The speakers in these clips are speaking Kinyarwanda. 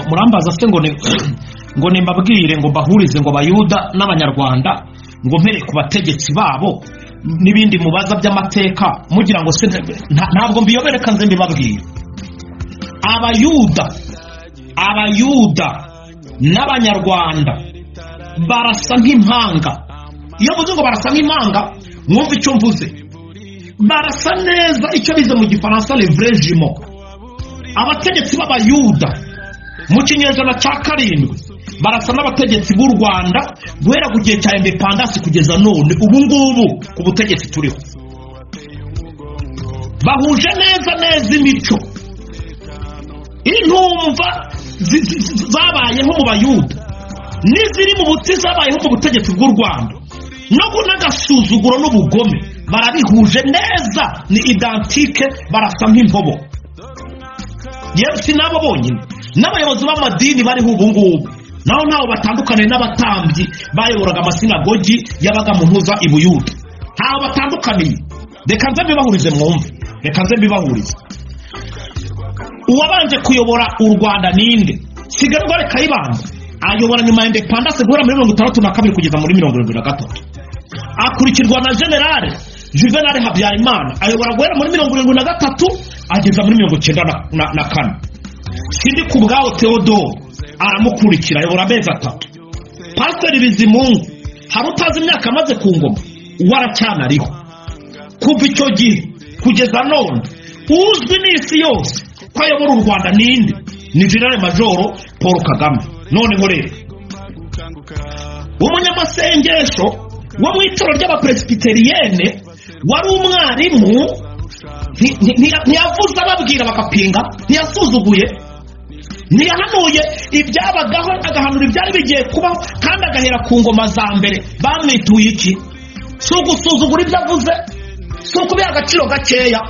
murambaza se ngo ni ngo ni mbabwire ngo mbahurize ngo abayuda n'abanyarwanda ngo mpere ku bategetsi babo n'ibindi mubaza by'amateka mugira ngo se nta- ntabwo mbiyobereka nze mbibabwire abayuda abayuda n'abanyarwanda barasa nk'impanga iyo mvuze ngo barasa nk'impanga mwumve icyo mvuze barasa neza icyo bize mu gifaransa levrejimo abategetsi b'abayuda mu kinyejana cya karindwi barasa n'abategetsi b'u rwanda guhera ku gihe cya indepandasi kugeza none ubu ngubu ku butegetsi turiho bahuje neza neza imico intumva zi- zi- zi- zabayeho mu bayuda n'iziri mu buti zabayeho mu butegetsi bw'u rwanda no ku- n'agasuzuguro n'ubugome barabihuje neza ni idantike barasa nk'intobo yewe si n'abo bonyine n'abayobozi b'amadini bariho ubu ngubu naho ntaho batandukaniye n'abatambyi bayoboraga amasinagogi yabaga mu ntuza i buyuda ntaho batandukaniye reka nze mbibahurize mwumve reka nze mbibahurize uwabanje kuyobora u rwanda ninde sigarwa reka yibanda ayobora nyuma ya indepandase guhera muri mirongo itandatu na kabiri kugeza muri mirongo irindwi na gatatu akurikirwa na generale juvenal habyarimana ayobora guhera muri mirongo irindwi na gatatu ageza muri mirongo icyenda na- na- na kane sindi ku bwawo teodoro aramukurikira ayobora amezi atatu pasiteri bizimungu hari utazi imyaka amaze ku ngoma uwo aracyanariho kuva icyo gihe kugeza none uzwi n'isi yose ko ayobora u rwanda ninde ni generale majoro paul kagame noneho rero umunyamasengesho wo mu ituro ry'abaperesipitiriyene wari umwarimu nti- nti- ntiya- ntiyavuze ababwira bakapinga ntiyasuzuguye ntiyahanuye ibyabagaho agahanura ibyari bigiye kubaho kandi agahera ku ngoma za mbere bamwituye iki si ugusuzugura ibyo avuze si ukubiha agaciro gakeya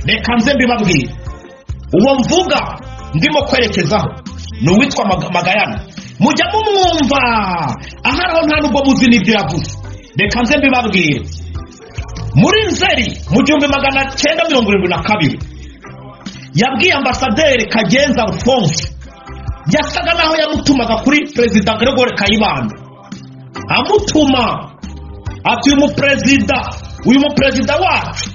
reka nze mbibabwire uwo mvuga ndimo kwerekezaho ni uwitwa Maga- magayana mujya mumwumva aharaho nta nubwo muzi n'ibyo yavuze reka nze mbibabwire muri nzeri mu gihumbi magana cyenda mirongo irindwi na kabiri yabwiye ambasaderi kagenza alphonse yasaga naho yamutumaga kuri perezida gregore kayibanda amutuma ati uyu muperezida uyu muperezida wacu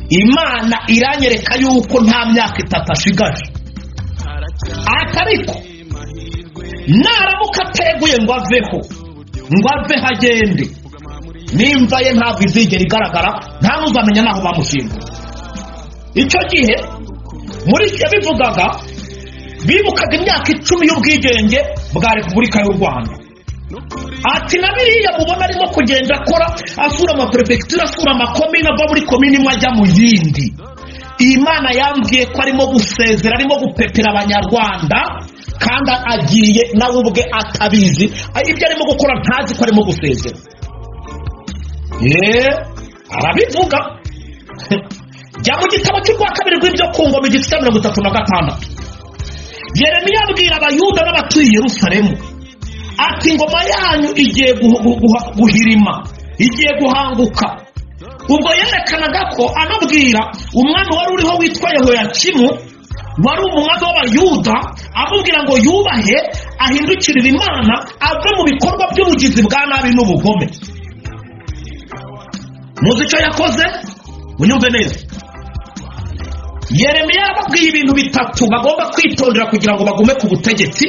imana iranyereka yuko nta myaka itatu ashigaje ati ariko naramuka ateguye ngo aveho ngo aveho agende n'imva ye ntabwo izigera igaragara nta n'uzamenya n'aho bamushinga icyo gihe muri icyo bivugaga bibukaga imyaka icumi y'ubwigenge bwa repubulika y'u rwanda ati na biriya mubona arimo kugenda akora asura amaperefegitura asura amakomini ava muri komini imwe ajya mu yindi iyi mana yambwiye ko arimo gusezera arimo gupepera abanyarwanda kandi agiye nawe ubwe atabizi ibyo arimo gukora ntazi ko arimo gusezera yeee arabivuga jya mu gitabo cy'urwa kabiri rw'ibyo ku ngoma igice cya mirongo itatu na gatandatu yeremiya abwira abayuda n'abatuye i yerusalemu ati ingoma yanyu igiye guh- guh- guh- guhirima igiye guhanguka ubwo yerekanaga ko anabwira umwami wari uriho witwa yehoyakimu wari umwami w'abayuda amubwira ngo yubahe ahindukirire imana ave mu bikorwa by'ubugizi bwa nabi n'ubugome muzi icyo yakoze unyumve neza yeremiya yababwiye ibintu bitatu bagomba kwitondera kugira ngo bagume ku butegetsi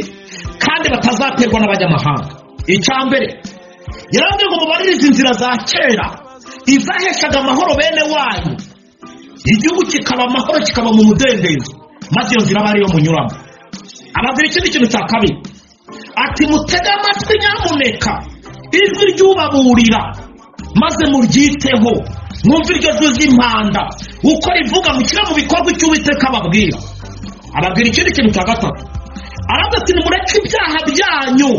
kandi batazaterwa n'abanyamahanga icya mbere yarababwiye ngo mubaririze inzira za kera izaheshaga amahoro bene wanyu igihugu kikaba amahoro kikaba mu mudendezo maze iyo nzira abe ariyo munyuramo ababwira ikindi kintu cya kabiri ati mutege amatwi nyamuneka ijwi ryubaburira maze muryiteho mwumve iryo jwi ry'impanda uko rivuga mushyira mu bikorwa icyo uwiteka ababwira ababwira ikindi kintu cya gatatu aravuga ati nimureke ibyaha byanyu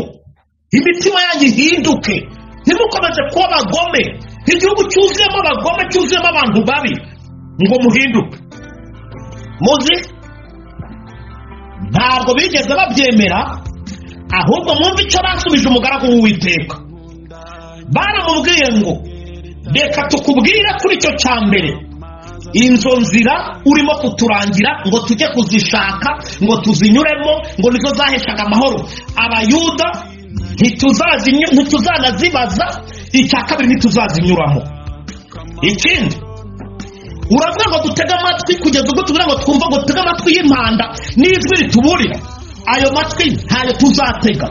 imitima yanyu ihinduke ntimukomeze kuba abagome igihugu cyuzuyemo abagome cyuzuyemo abantu babi ngo muhinduke muzi ntabwo bigeze babyemera ahubwo mwumve icyo basubije umugaragu w'uwiteka baramubwiye ngo reka tukubwire kuri icyo cya mbere izo nzira urimo kuturangira ngo tujye kuzishaka ngo tuzinyuremo ngo nizo zaheshaga amahoro abayuda ntituzazinyu- ntituzanazibaza icya kabiri ntituzazinyuramo ikindi uravuga ngo dutege amatwi kugeza ubwo tuvuga ngo twumva ngo dutege amatwi y'impanda n'ijwi rituburira ayo matwi ntayo tuzatega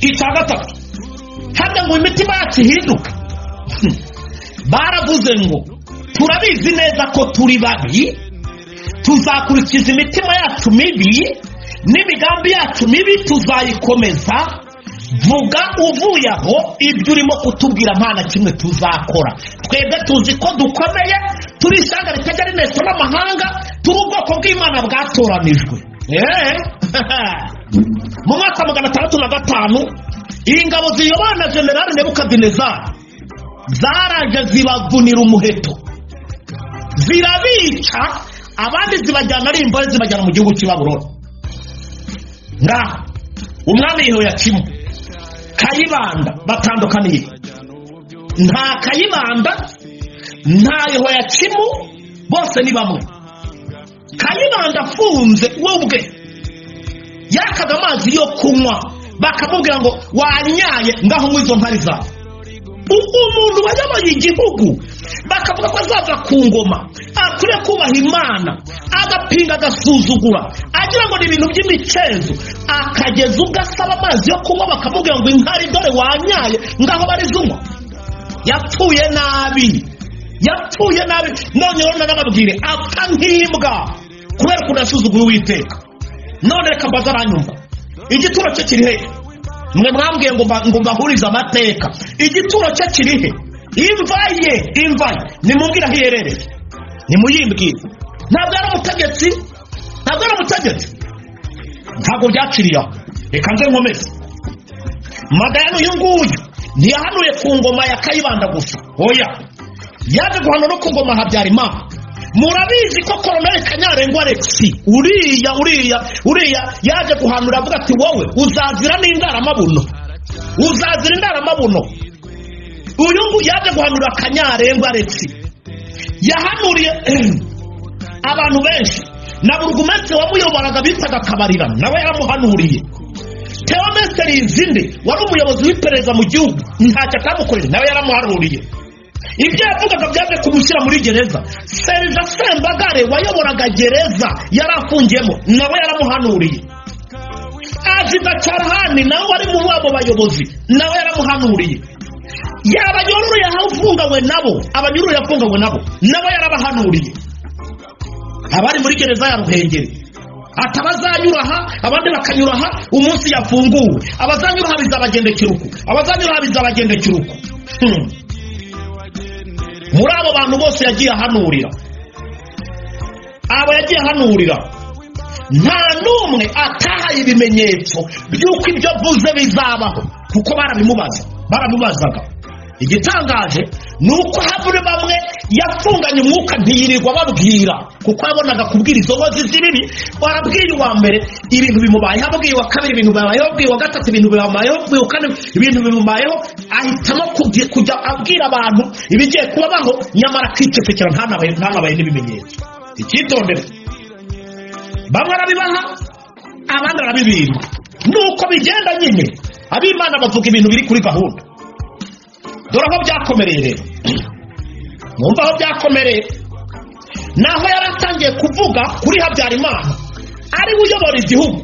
icya gatatu hano ngo imitima yacu ihinduke Hmm. baravuze ngo turabizi neza ko turi babi tuzakurikiza imitima yacu mibi n'imigambi yacu mibi tuzayikomeza vuga uvuye aho ibyo urimo kutubwira nta na kimwe tuzakora twebwe tuzi ko dukomeye turi ishyanga ritajya rineswa n'amahanga turi ubwoko bw'imana bwatoranijwe Eh. mu mwaka wa magana atandatu na gatanu ingabo ziyobowe na generali nebukadinezari zaraje zibavunira umuheto zirabica abandi zibajyana ari imbore zibajyana mu gihugu cy'ibaburo ngaho umwami yehoyakimu kayibanda batandukaniye nta kayibanda nta yehoyakimu bose ni bamwe kayibanda afunze we ubwe yakaga amazi yo kunywa bakamubwira ngo wanyaye ngaho ngo izo mpari zawe ubwo umuntu wayoboye igihugu bakavuga ko azaza ku ngoma akwiye kubaha imana agapinga agasuzugura agira ngo ni ibintu by'imicenzo akageza ubwo asaba amazi yo kunywa bakamubwira ngo inkari dore wanyaye ngaho barizunywa yapfuye nabi yapfuye nabi none rero nanababwire apfa nk'imbwa kubera ukuntu yasuzuguye uwiteka none reka mbaza aranyumva igituro cye kiri he mwe mwambwiye ngo mba- ngo mbahurize amateka igituro cye kiri he imva ye imva ye nimubwire aho iherereye nimuyimbwire ntabwo ari umutegetsi ntabwo ari umutegetsi ntabwo byaciriye aho reka nze nkomeze magayane uyu nguyu ntiyahanuye ku ngoma ya kayibanda gusa oya yaje guhana no ku ngoma habyarimana murabizi ko koroneli kanyarengwa alexi uriya uriya uriya yaje guhanura avuga ati wowe uzazira n'indaramabuno uzazira indaramabuno uyu nguyu yaje guhanura kanyarengwa alexi yahanuriye abantu benshi na burugumetse wamuyoboraga bitaga kabarira nawe yaramuhanuriye teomesiteri izinde wari umuyobozi w'iperereza mu gihugu ntacyo atamukorera nawe yaramuhanuriye ibyo yavugaga byaje kumushyira muri gereza serija sembagare wayoboraga gereza yari afungiyemo nawe yaramuhanuriye azida carahani nawe wari muri abo bayobozi nawe yaramuhanuriye yabanyururu yafungawe nabo abanyururu yafungawe nabo nabo yarabahanuriye abari muri gereza ya ruhengeri ati abazanyura aha abandi bakanyura aha umunsi yafunguwe abazanyura aha bizabagendekera uku abazanyura aha bizabagendekera uku Hmm. muri abo bantu bose yagiye ahanurira abo yagiye ahanurira nta n'umwe atahaye ibimenyetso by'uko ibyo avuze bizabaho kuko barabimubaza baramubazaga igitangaje ni uko havure bamwe yafunganye umwuka ntiyirirwa babwira kuko yabonaga kubwira izo nkozi z'ibibi warabwiye uwa mbere ibintu bimubayeho abwiye uwa kabiri ibintu bimubayeho abwiye uwa gatatu ibintu bimubayeho abwiye uwa kane ibintu bimubayeho ahitamo kubwi- kujya abwira abantu ibigiye kubabaho nyamara akicecekera ntanabaye ntanabaye n'ibimenyetso icyitondere bamwe arabibaha abandi arabibima nuko bigenda nyine ab'imana bavuga ibintu biri kuri gahunda dore aho byakomereye rero mwumva aho byakomereye naho yari atangiye kuvuga kuri habyarimana ari we uyobora igihugu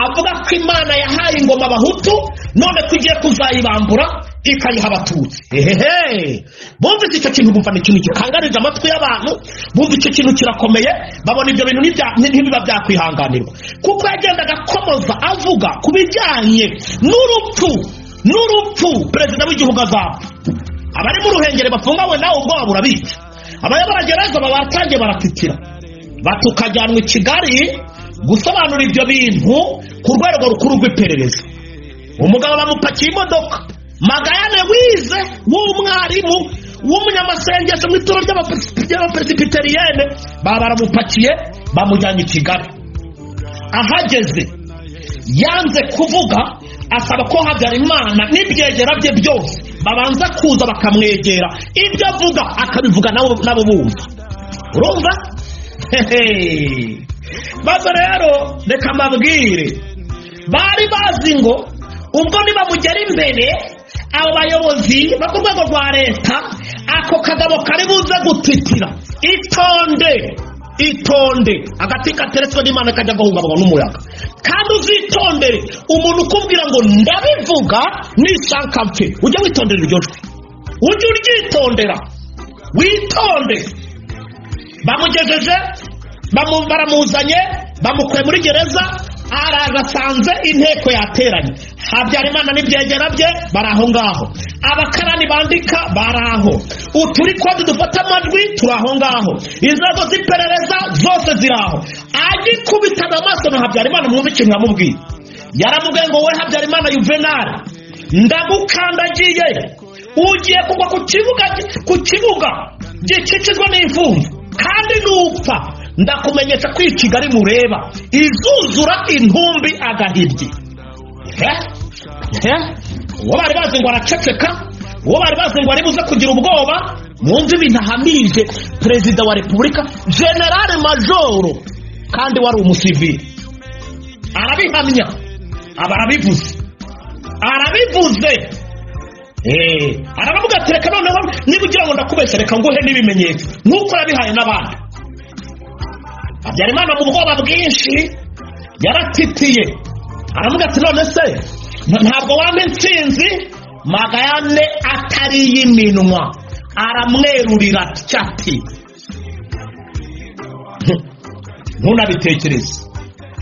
avuga ko imana yahaye ingoma abahutu none ko igiye kuzayibambura ikayiha abatutsi ehehe bumvise icyo kintu bumva ni ikintu gikangarije amatwi y'abantu bumva icyo kintu kirakomeye babona ibyo bintu ntibya- ntibiba byakwihanganirwa kuko yagendaga akomoza avuga ku bijyanye n'urupfu n'urupfu perezida w'igihugu azapfa abari mu ruhengeri bafungawe nawe ubwoba burabica abayobora gereza babatangiye baratitira batukajyanwa i kigali gusobanura ibyo bintu ku rwego rukuru rw'iperereza umugabo bamupakiye imodoka magayane wize w'umwarimu w'umunyamasengesho mu ituro ry'abaperesipitariyene baba baramupakiye bamujyanye i kigali ahageze yanze kuvuga asaba ko habyarimana n'ibyegera bye byose babanza kuza bakamwegera ibyo avuga akabivuga nabo nabo bumva urumva Hehe. maze rero reka mbabwire bari bazi ngo ubwo nibamugera imbere abo bayobozi bo ku rwego rwa leta ako kagabo kari buze gutitira itonde itonde agati kateretswe n'imana kajya gahungabanywa n'umuyaga kandi uzitondere umuntu ukubwira ngo ndabivuga nishaka mfe ujye witondera iryo jwi ujye uryitondera witonde bamugejeje bamu- baramuzanye bamukuye muri gereza araza asanze inteko yateranye habyarimana n'ibyegera bye bari aho ngaho abakarani bandika bari aho uturi kode dufata amajwi turi aho ngaho inzego z'iperereza zose ziri aho agikubitaga amaso na habyarimana mwumve ikintu yamubwiye yaramubwiye ngo wowe habyarimana yuvenali ndagukandagiye ugiye kugwa ku kibuga ku kibuga gikikijwe n'imfungwa kandi nupfa ndakumenyesha ko iyi kigali mureba izuzura intumbi agahibye uwo bari bazi ngo araceceka uwo bari bazi ngo ari buze kugira ubwoba mwumve ibintu ahamije perezida wa repubulika generale majoro kandi wari umusivili arabihamya aba arabivuze arabivuze Eh, arabavuga ati reka noneho niba ugira ngo ndakubeshya reka nguhe n'ibimenyetso nk'uko yabihaye n'abandi habyarimana mu bwoba bwinshi yaratitiye aravuga ati none se ntabwo wampa intsinzi magayane atari iy'iminwa aramwerurira cyati ntunabitekereze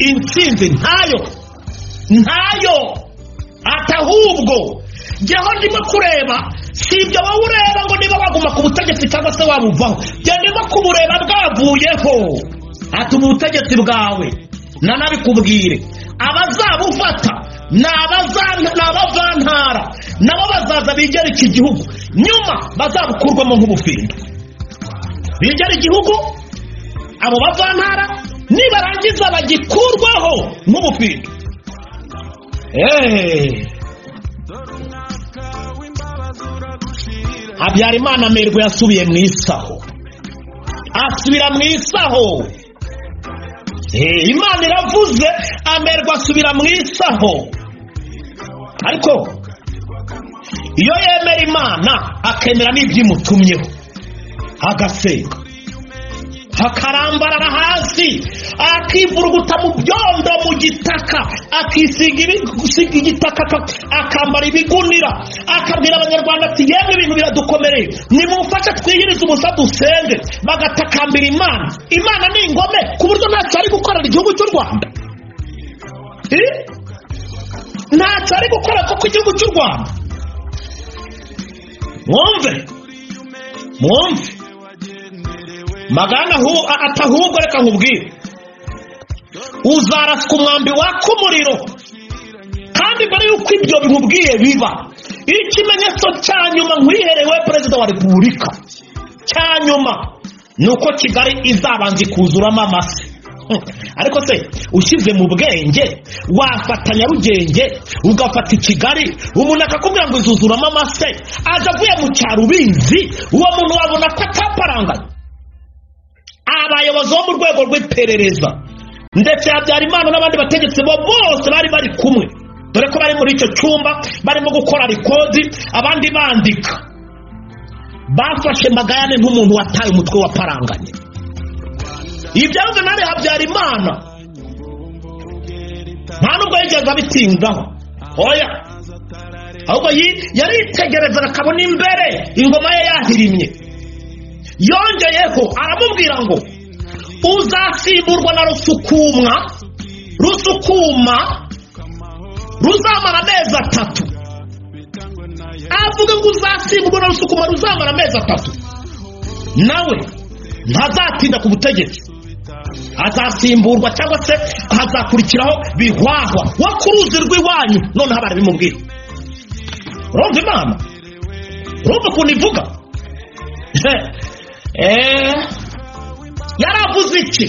intsinzi ntayo ntayo atahubwo jyaho ndimo kureba si ibyo wowe ureba ngo niba waguma ku butegetsi cyangwa se wabuvaho jya ndimo kubureba bwavuyeho ati ubu butegetsi bwawe nanabikubwire abazabufata ni abaza- ni abavantara nabo bazaza bigera iki gihugu nyuma bazabukurwamo nk'ubufindo bigera igihugu abo bavantara nibarangiza bagikurwaho nk'ubufindo eee habyarimana amerwe yasubiye mu isaho asubira mu isaho Eh, imana iravuze amerwe asubira mu isaho ariko iyo yemera imana akemera n'ibyo imutumyeho agasenga akarambarara hasi akivuruguta mu byondo mu gitaka akisiga ibi- gusiga igitaka aka- akambara ibigunira akabwira abanyarwanda ati yemwe ibintu biradukomereye nimumfashe twihirize ubusa dusenge bagatakambira imana imana ni ingome ku buryo ntacyo ari gukorera igihugu cy'u rwanda Eh? ntacyo ari gukora kuko igihugu cy'u rwanda mwumve mwumve magana ahu- a- atahubwo reka nkubwire uzaraswa umwambi waka umuriro kandi mbere y'uko ibyo bimubwiye biba ikimenyetso cya nyuma nkwiherewe perezida wa repubulika cya nyuma ni uko kigali izabanza ikuzuramo amase Hmm. ariko se ushyize mu bwenge wafata nyarugenge ugafata i kigali umuntu akakubwira ngo izuzuramo amase aza avuye mu cyaro ubizi uwo muntu wabona ko ataparanganye abayobozi bo mu rwego rw'iperereza ndetse habyarimana n'abandi bategetsi bo bose bari bari kumwe dore ko bari muri icyo cyumba barimo gukora rikodi abandi bandika bafashe magayane nk'umuntu wataye umutwe waparanganye ibyavuze nawe habyarimana nta nubwo yigeze abitindaho oya ahubwo yi- yaritegerezaga akabona imbere ingoma ye yahirimye yongeyeho aramubwira ngo uzasimburwa na rusukumwa rusukuma ruzamara amezi atatu avuga ngo uzasimburwa na rusukuma ruzamara amezi atatu nawe ntazatinda ku butegetsi azasimburwa cyangwa se hazakurikiraho bihwahwa wo ku ruzi rw'iwanyu noneho abari bimubwira urumva imana urumva ukuntu ivuga Eh, yaravuze iki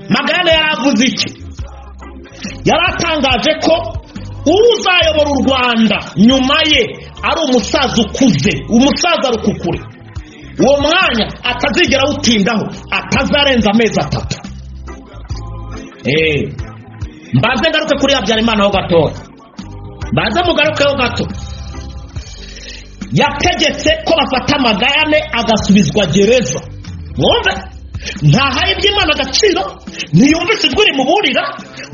magana yaravuze iki yaratangaje ko uzayobora u rwanda nyuma ye ari umusaza ukuze umusaza rukukure uwo mwanya atazigera awutindaho atazarenza amezi atatu eee mbanze ngaruke kuri habyarimana ho gatoya mbanze mugarukeho gato yategetse ko bafata amagare agasubizwa gereza mwumve ntahaye iby'imana agaciro ntiyumvise ijwi rimuburira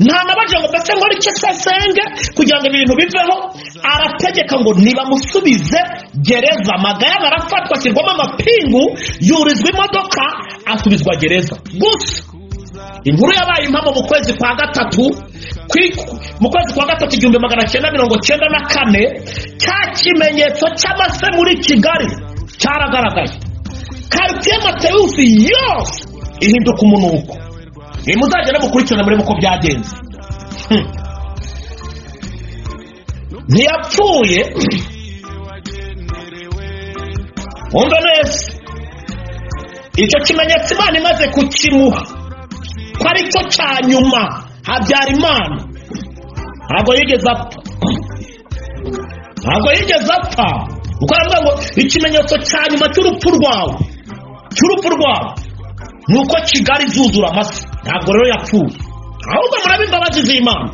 ntanabaje ngo mbese nkore icyo sasenge kugira ngo ibintu biveho arategeka ngo nibamusubize gereza amagare arafatwa ashyirwamo amapingu yurizwa imodoka asubizwa gereza gusa inkuru yabaye impamo mu kwezi kwa gatatu kwi- mu kwezi kwa gatatu igihumbi magana cyenda mirongo cyenda na kane cya kimenyetso cy'amase muri kigali cyaragaragaye karitsiye matewusi yose ihinduka umunuko ni muzagenda mukurikirana murebe uko byagenze Hmm. ntiyapfuye wumva neza icyo kimenyetso imana imaze kukimuha ko ari cyo cya nyuma habyarimana ntabwo yigeze apfa ntabwo yigeze apfa kuko aravuga ngo ikimenyetso cya nyuma cy'urupfu rwawe cy'urupfu rwawe ni uko kigali zuzura amase ntabwo rero yapfuye ahubwo murabe imbabazi z'imana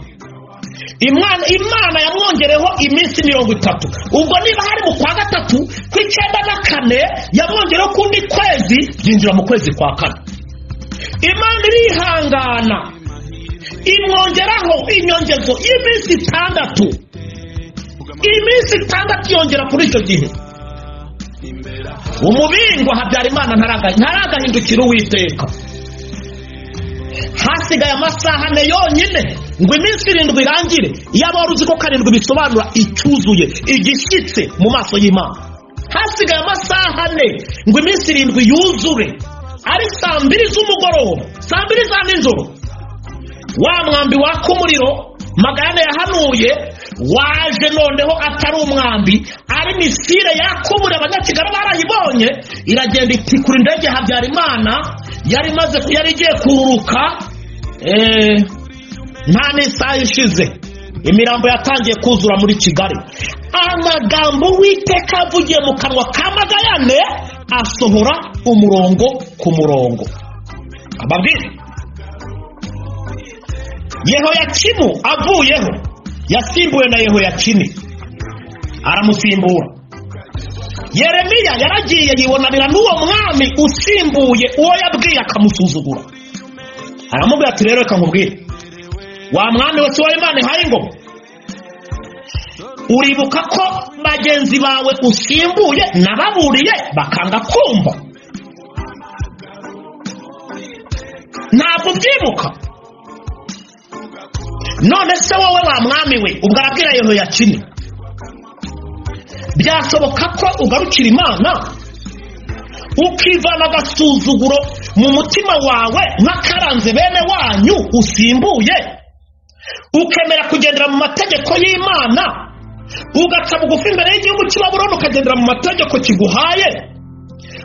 imana imana yamwongereho iminsi mirongo itatu ubwo niba hari mu kwa gatatu ku icyenda na kane yamwongereho kundi kwezi byinjira mu kwezi kwa kane imana irihangana imwongeraho inyongezo y'iminsi itandatu iminsi itandatu yongera kuri icyo gihe umubingwa habyarimana ntaraga- ntaragahindukira uwiteka hasigaye amasaha ane yonyine ngo iminsi irindwi irangire iyaba wari uzi ko karindwi bisobanura icyuzuye igishyitse mu maso y'imana hasigaye amasaha ane ngo iminsi irindwi yuzure ari saa mbiri z'umugoroba saa mbiri za nijoro wa mwambi waka umuriro magana yahanuye waje noneho atari umwambi ari misire yakubure abanyakigali barayibonye iragenda itikura indege habyarimana yari imaze yari igiye kururuka eh, nta n'isaha ishize imirambo yatangiye kuzura muri kigali amagambo witeka avugiye mu kanwa ka magayane asohora umurongo ku murongo ababwire yehoyakimu avuyeho yasimbuwe na yehoyakini aramusimbura yeremiya yaragiye yibonanira n'uwo mwami usimbuye uwo yabwiye akamusuzugura aramubwira ati rero reka nkubwire wa mwami wa kiwa imana ihaye ingoma uribuka ko bagenzi bawe usimbuye nababuriye bakanga kumva ntabwo ubyibuka none se wowe wa mwami we ubwo arabwira yehoyakini byasoboka ko ugarukira imana ukivana agasuzuguro mu mutima wawe nk'akaranze bene wanyu usimbuye ukemera kugendera mu mategeko y'imana ugaca bugufi imbere y'igihugu cy'ibaburoni ukagendera mu mategeko kiguhaye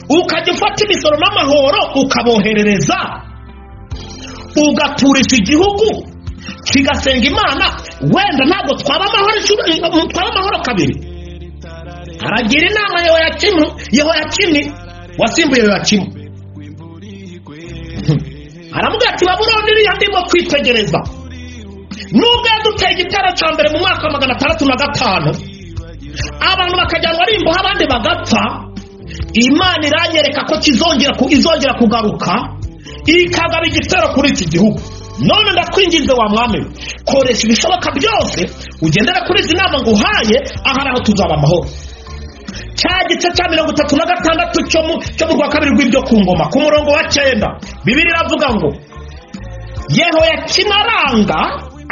ukajya ufata imisoro n'amahoro ukaboherereza ugaturisha igihugu kigasenga imana wenda ntabwo twaba amahoro inshuro- twaba amahoro kabiri aragira inama yehoyakimu yehoyakini wasimbuye yehoyakimu aramubwira ati baburoni iriya ndimo kwitegereza nubwo yaduteye igitero cya mbere mu mwaka wa magana atandatu na gatanu abantu bakajyanwa ari imbohe abandi bagapfa imana iranyereka ko kizongera ku- izongera kugaruka ikagaba igitero kuri iki gihugu none ndakwinginze wa mwami we, koresha ibishoboka byose ugendera kuri izi nama nguhaye ahari aho tuzaba amahoro cya gice cya mirongo itatu na gatandatu cyo mu cyo mu rwa kabiri rw'ibyo ku ngoma ku murongo wa cyenda bibiri iravuga ngo yehoyakini aranga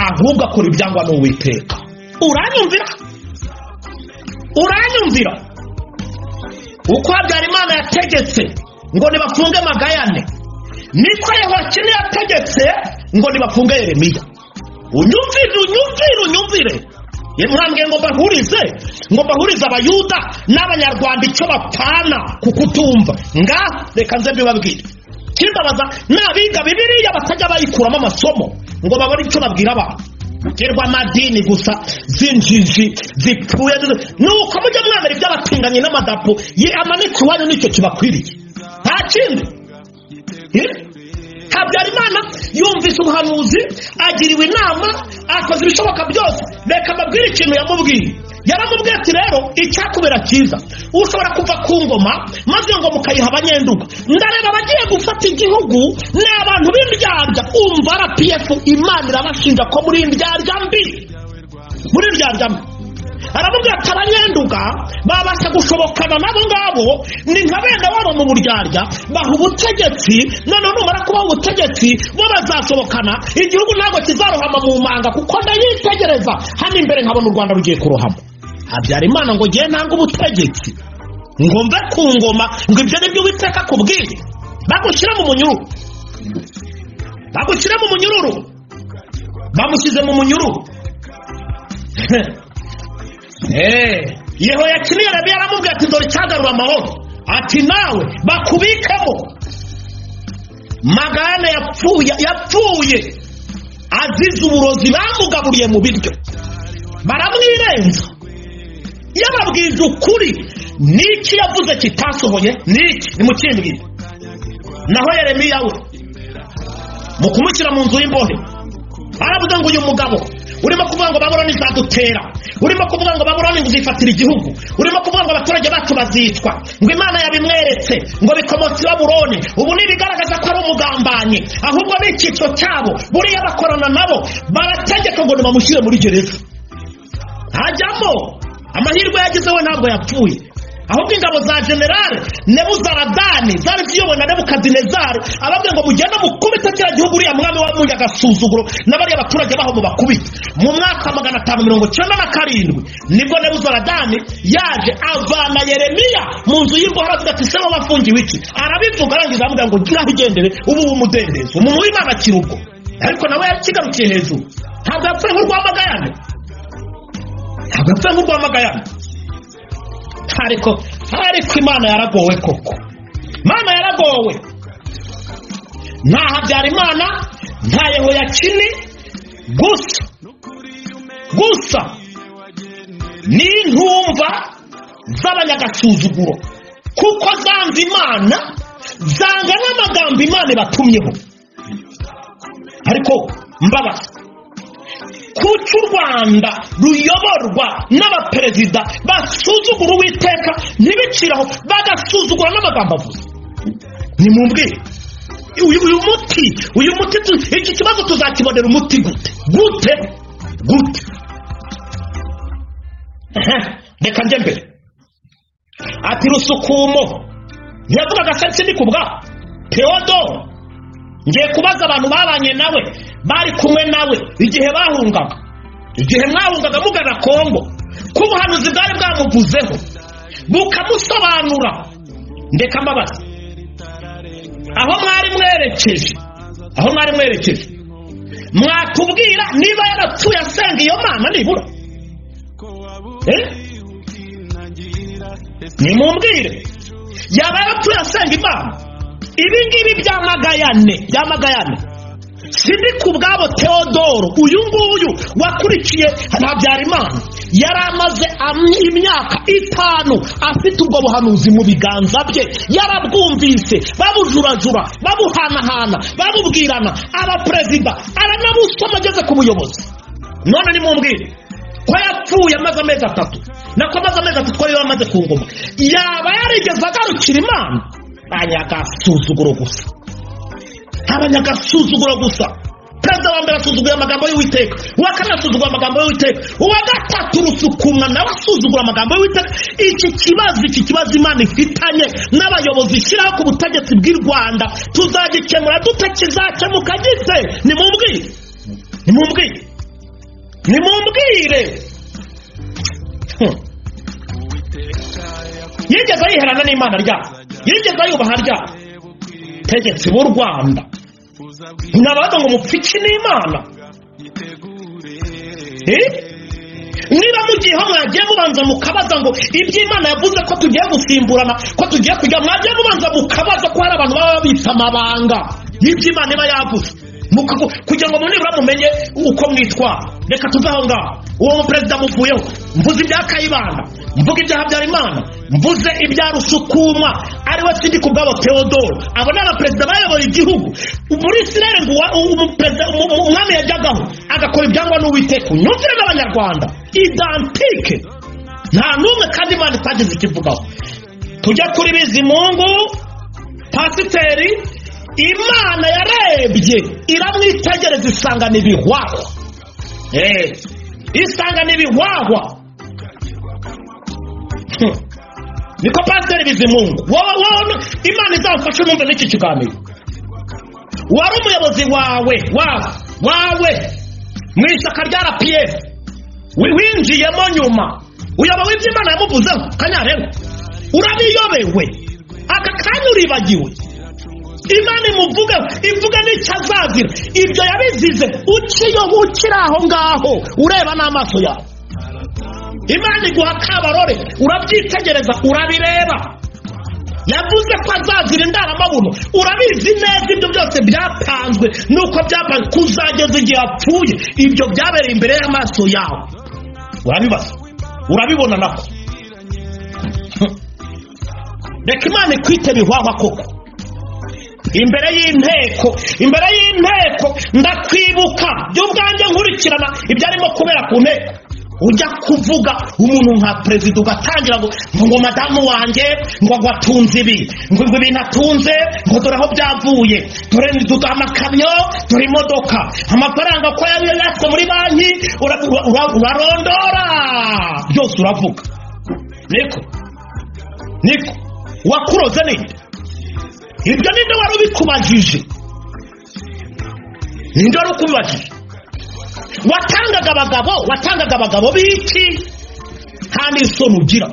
ahubwo akora ibyangwa n'uwiteka uranyumvira uranyumvira uko habyarimana yategetse ngo nibafunge magayane niko yehoyakini yategetse ngo nibafunge yeremiya unyumvire unyumvire unyumvire mwambwe ngo mbahurize ngo mbahurize abayuda n'abanyarwanda icyo bapfana ku kutumva nga reka nze mbibabwire kimbabaza n'abiga bibiriya batajya bayikuramo amasomo ngo babone icyo babwira abantu guterwa amadini gusa z'injiji zipfuye nuko mujye mwamera iby'abatinganyi n'amadapo ye amanitse iwanyu nicyo kibakwiriye nta kindi Eh? habyarimana yumvise ubuhanuzi agiriwe inama akoze ibishoboka byose reka mbabwire ikintu yamubwiye yaramubwiye ati rero icyakubera cyiza ushobora kuva ku ngoma maze iyo ngoma ukayiha abanyenduga ndareba abagiye gufata igihugu ni abantu b'indyarya umva rpf imana irabashinja ko muri indyarya mbi muri indyarya mbi aramubwira ati abanyenduga babasha gushobokana n'abo ngabo ni nka bene wabo mu buryarya baha ubutegetsi noneho numara kubaha ubutegetsi bo bazasohokana igihugu ntabwo kizarohama mu manga kuko ndayitegereza hano imbere nkabona u rwanda rugiye kurohama habyarimana ngo ngewe ntange ubutegetsi ngo mve ku ngoma ngo ibyo ni byo witeka akubwiye bagushyire mu munyururu bagushyire mu munyururu bamushyize mu munyururu Eh, yehoyakini yarabi yaramubwiye ati dore icyagarura amahoro ati nawe bakubikemo magana yapfuye yapfuye azize uburozi bamugaburiye mu biryo baramwirenza yababwiza ukuri niki yavuze kitasohoye niki nimukimbwire naho yeremiya we mu kumushyira mu nzu y'imbohe aravuga ngo uyu mugabo urimo kuvuga ngo baburoni izadutera urimo kuvuga ngo baburoni uzifatira igihugu urimo kuvuga ngo abaturage bacu bazicwa ngo imana yabimweretse ngo bikomotse baburoni ubu ntibigaragaza ko ari umugambanyi ahubwo ni icyiciro cyabo buriya bakorana nabo barategeka ngo nibamushyire muri gereza hajyamo amahirwe yagize we ntabwo yapfuye ahubwo ingabo za generale nebuzaradani zari ziyobowe na nebukadinezari ababwira ngo mugende mukubite kiriya gihugu uriya mwami wamuye agasuzuguro n'abariya baturage baho mubakubite mu mwaka wa magana atanu mirongo icyenda na karindwi nibwo nebuzaradani yaje avana yeremiya mu nzu y'imbohe aravuga ati seho wafungiwe iki arabivuga arangiza aramubwira ngo ngiraho igendere ubu ubu umudendezo umuntu w'imana akiri ubwo ariko nawe yakigarukiye hejuru ntabwo yapfuye nk'urwamagayane ntabwo yapfuye nk'urwamagayane ariko ariko imana yaragowe koko imana yaragowe nta habyarimana nta yehoyakini gusa gusa ni intumva z'abanyagasuzuguro kuko zanga imana zanga n'amagambo imana ibatumyeho ariko mbabaza kuki u rwanda ruyoborwa n'abaperezida basuzugura uwiteka ntibiciraho bagasuzugura n'amagambo avuze ni mu mbwire uyu uyu muti uyu muti tu- iki kibazo tuzakibonera umuti gute gute gute Ehe, reka njye mbere ati rusukumo yavugaga se sinikubwa teodoro ngiye kubaza abantu babanye nawe bari kumwe nawe igihe bahungaga igihe mwahungaga mugana kongo ko ubuhanuzi bwari bwamuvuzeho bukamusobanura ndeka mbabaza aho mwari mwerekeje aho mwari mwerekeje mwatubwira niba yarapfuye asenga iyo mana nibura Eh? nimumbwire yaba yarapfuye asenga imana ibi ngibi byamagayane byamagayane sindi ku bwabo teodoro uyu nguyu wakurikiye habyarimana yari amaze am- imyaka itanu afite ubwo buhanuzi mu biganza bye yarabwumvise babujurajura babuhanahana babubwirana abaperezida aranabusoma ageze ku buyobozi none nimumbwire ko yapfuye amaze amezi atatu nako amaze amezi atatu yari amaze ku ngoma yaba yarigeze agarukira imana abanyagasuzuguro gusa abanyagasuzuguro gusa perezida wa mbere asuzuguye amagambo y'uwiteka uwa kabiri asuzugura amagambo y'uwiteka uwa gatatu rusukumwa nawe asuzugura amagambo y'uwiteka iki kibazo iki kibazo imana ifitanye n'abayobozi ishyiraho ku butegetsi bw'i rwanda tuzagikemura dute kizakemuka gite nimumbwire nimumbwire nimumbwire Hmm. yigeze yiherana n'imana ryayo yigeze yubaha ryayo tegetse b'u rwanda ntibabaga ngo mupfike n'imana Eh? niba mugiye aho mwagiye mubanza mukabaza ngo iby'imana yavuze ko tugiye gusimburana ko tugiye kujya mwagiye mubanza mukabaza ko hari abantu baba babitse amabanga y'iby'imana iba yavuze Mukago- kugira ngo mu nibura mumenye uko mwitwara reka tuve aho ngaho uwo muperezida muvuyeho mvuze ibya kayibanda mvuge ibya habyarimana mvuze ibya rusukumwa ariwe sindi kubwabo theodoro abo ni abaperezida bayobora igihugu muri isirayeli ngo uwa- u- umuperezida- umu- umu- umwami yajyagaho agakora ibyangwa n'uwiteka unyumvire n'abanyarwanda idantike nta n'umwe kandi imana itagize ikivugaho tujya kuri bizimungu pasiteri imana yarebye iramwitegereza isanga ni ibihwahwa Eh, isanga ni ibihwahwa Hmm. niko pasiteri bizimungu wowe wowe imana izamfashe numve n'iki kiganiro wari umuyobozi wawe wawe wawe mu ishyaka rya rpf wi- winjiyemo nyuma uyobowe ibyo imana yamuvuzeho kanyarero urabiyobewe aka kanya uribagiwe imana imuvuga ivuga n'icyo azazira ibyo yabizize ukiyoba ukiri aho ngaho ureba n'amaso yawe imana iguha kabarore urabyitegereza urabireba yavuze ko azazira indaramabuno urabizi neza ibyo byose byapanzwe nuko byapanzwe kuzageza igihe apfuye ibyo byabereye imbere y'amaso yawe urabibaza urabibona nako reka imana ikwite bihwahwa koko imbere y'inteko imbere y'inteko ndakwibuka by'ubwanjye nkurikirana ibyarimo kubera ku nteko ujya kuvuga umuntu nka perezida ugatangira ngo ngo madamu wanjye ngo ngo atunze ibi ngo ngo ibintu atunze ngo dore aho byavuye dore dudu amakamyo dore imodoka amafaranga ko yabiyatse muri banki ura- ura- ura- urarondora byose uravuga niko niko wakuroze ninde ibyo ninde wari ubikubajije ninde wari ukubibajije watangaga abagabo watangaga abagabo b'iki nta n'isoni ugira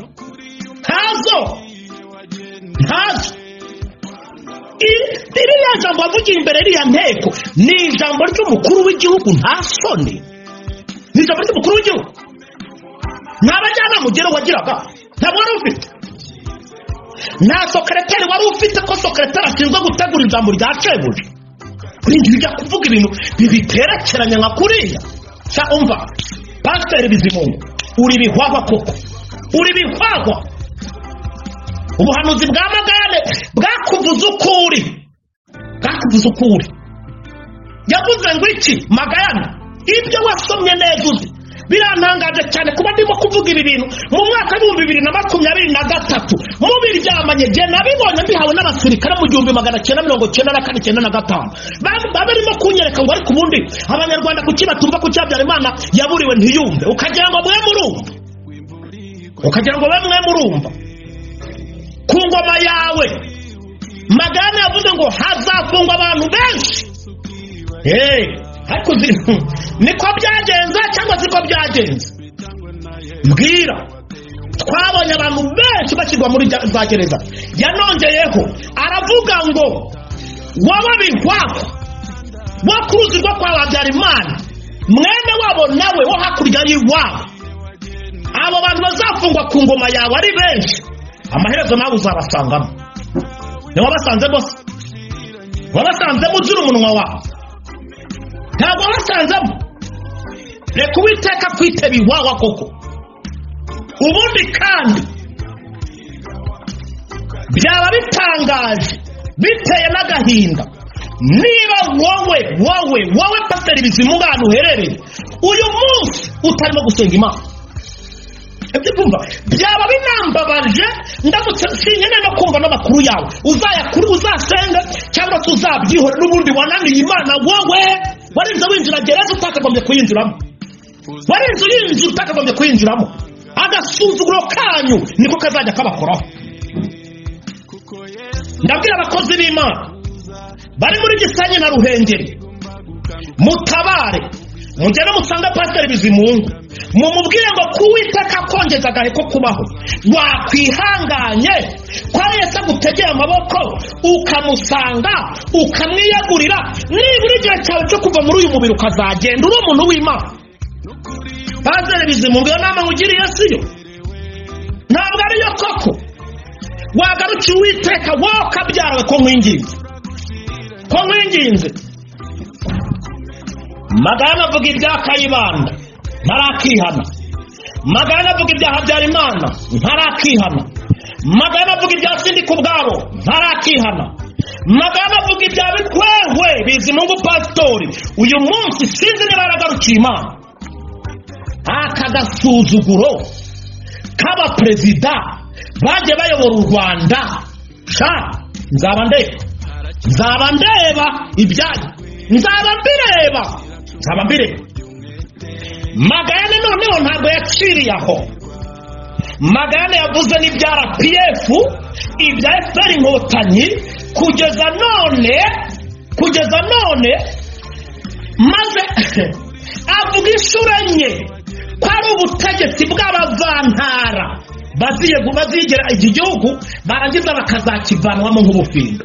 ntazo ntazo I- ririya jambo wavugiye imbere ririya nteko ni ijambo ry'umukuru w'igihugu nta soni ni ijambo ry'umukuru w'igihugu nta bajyanama ugera wagiraga ntabwo wari ufite nta sokereteri wari ufite ko sokereteri ashinzwe gutegura ijambo rya shebuja kuri njye ujya kuvuga ibintu bibiterekeranya nka kuriya sa umva pasiteri bizimungu uri bihwahwa koko uri bihwahwa ubuhanuzi bwa magare bwakuvuze uko uri bwakuvuze uko uri yavuze ngo iki magayane ibyo wasomye neza uzi birantangaje cyane kuba ndimo kuvuga ibi bintu mu mwaka w'ibihumbi bibiri na makumyabiri na gatatu mubiryamanye igihe nabibonye mbihawe n'abasirikare mu gihumbi magana cyenda mirongo cyenda na kane cyenda na gatanu Ba- baba barimo kunyereka ngo ariko ubundi abanyarwanda kuki batumva ko cyabyara imana yaburiwe ntiyumve ukagira ngo mwe murumva ukagira ngo mwe mwe murumva ku ngoma yawe magana yavuze ngo hazafungwa abantu benshi Hey, ariko uzi niko byagenze cyangwa siko byagenze mbwira twabonye abantu benshi bashyirwa muri za- za gereza yanongeyeho aravuga ngo wowe bihwako wo ku ruzi rwo kwa habyarimana mwene wabo nawe wo hakurya y'iwabo abo bantu bazafungwa ku ngoma yawe ari benshi amaherezo nawe uzabasangamo ni wabasanzemo se wabasanzemo uzira umunwa wawe ntabwo wasanzemo reka uwiteka akwiteba iwawa koko ubundi kandi byaba bitangaje biteye n'agahinda niba wowe wowe wowe pasiteri bizimungu ahantu uherereye uyu munsi utarimo gusenga imana ibyo kumva byaba binambabaje ndamutse nsinkeneye no kumva n'amakuru yawe uzayakuri uzasenga cyangwa se uzabyihore n'ubundi wananiye imana wowe warinze winjira gereza utakagombye kuyinjiramo warinze uyinjira utakagombye kuyinjiramo agasuzuguro kanyu niko kazajya kabakoraho ndabwira abakozi b'imana bari muri gisenyi na ruhengeri mutabare mugere musange pasiteri bizimungu mumubwire ngo kuwiteka kongeza agahe ko kubaho wakwihanganye ko ari yese agutegeye amaboko ukamusanga ukamwiyagurira nibura igihe cyawe cyo kuva muri uyu mubiri ukazagenda uri umuntu w'imana pasiteri bizimungu iyo nama nkugiriye si yo ntabwo ariyo koko wagarukiye uwiteka wowe ukabyarawe ko nkwinginze ko nkwinginze magana avuga ibya kayibanda ntarakihana magana avuga ibya habyarimana ntarakihana magana avuga ibya sindika ubwabo ntarakihana magana avuga ibya bikwehwe bizimungu pasitori uyu munsi sinzi niba yaragarukiye imana aka gasuzuguro k'abaperezida bagiye bayobora u rwanda sha nzaba ndeba nzaba ndeba ibyayo nzaba mbireba nzaba mbireba magayane noneho ntabwo yaciriye aho magayane yavuze n'ibya rpf ibya fpr inkotanyi kugeza none kugeza none maze avuga inshuro enye ko ari ubutegetsi bw'abavantara baziye- bazigera iki gihugu barangiza bakazakivanwamo nk'ubufindo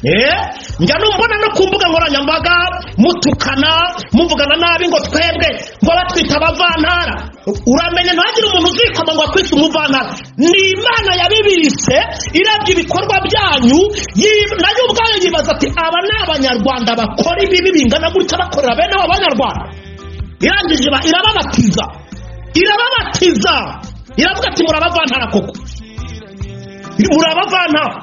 Eh, njya numbona no ku mbuga nkoranyambaga mutukana muvugana nabi ngo twebwe ngo batwita abavantara uramenye ntagire umuntu uzikoma ngo akwise umuvantara ni imana yabibise irebye ibikorwa byanyu yi- nayo ubwayo yibaza ati aba ni abanyarwanda bakora ibibi bingana gutya bakorera bene abo banyarwanda irangije iba- irababatiza irababatiza iravuga ati murabavantara koko murabavantara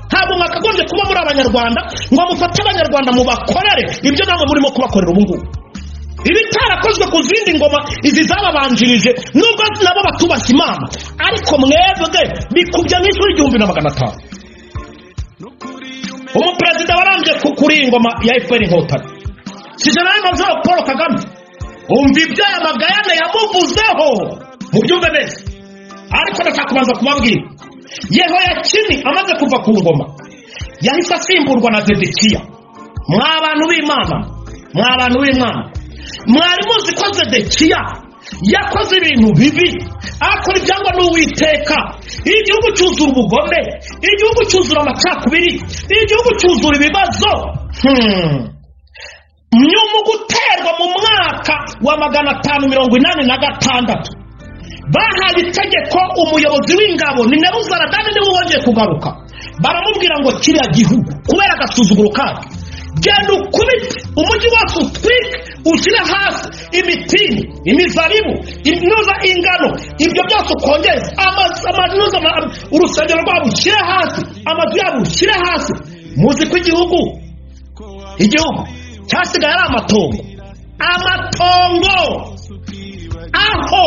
ntabwo mwakagombye kuba muri abanyarwanda ngo mufate abanyarwanda mubakorere ibyo ntabwo murimo kubakorera ubu ngubu ibitarakozwe ku zindi ngoma izi zababanjirije nubwo nabo batubashye imana ariko mwebwe bikubye nk'ishuri igihumbi na magana atanu umuperezida warambye ku- kuri iyi ngoma ya fpr inkotanyi si general major paul kagame umva ibyo aya magayane yamuvuzeho mubyumve neza ariko ndashaka kubanza kubabwira yehoyakini amaze kuva ku ngoma yahise asimburwa na zedekiya mwa bantu b'imana mwa bantu b'imana mwari muzi ko zedekiya yakoze ibintu bibi akora ibyangwa n'uwiteka igihugu cyuzura ubugome igihugu cyuzura amacakubiri igihugu cyuzura ibibazo Hmm. nyuma guterwa mu mwaka wa magana atanu mirongo inani na gatandatu bahaye itegeko umuyobozi w'ingabo ni nebuzaradani niwe wongeye kugaruka baramubwira ngo kiriya gihugu kubera agasuzuguro kabyo genda ukubite umujyi wose utwike ushyire hasi imitini imizabibu imyuza ingano ibyo byose ukongeze amazu amazu ama- urusengero rwabo ushyire hasi amazu yabo ushyire hasi muzi ko igihugu igihugu cyasigaye ari amatongo amatongo aho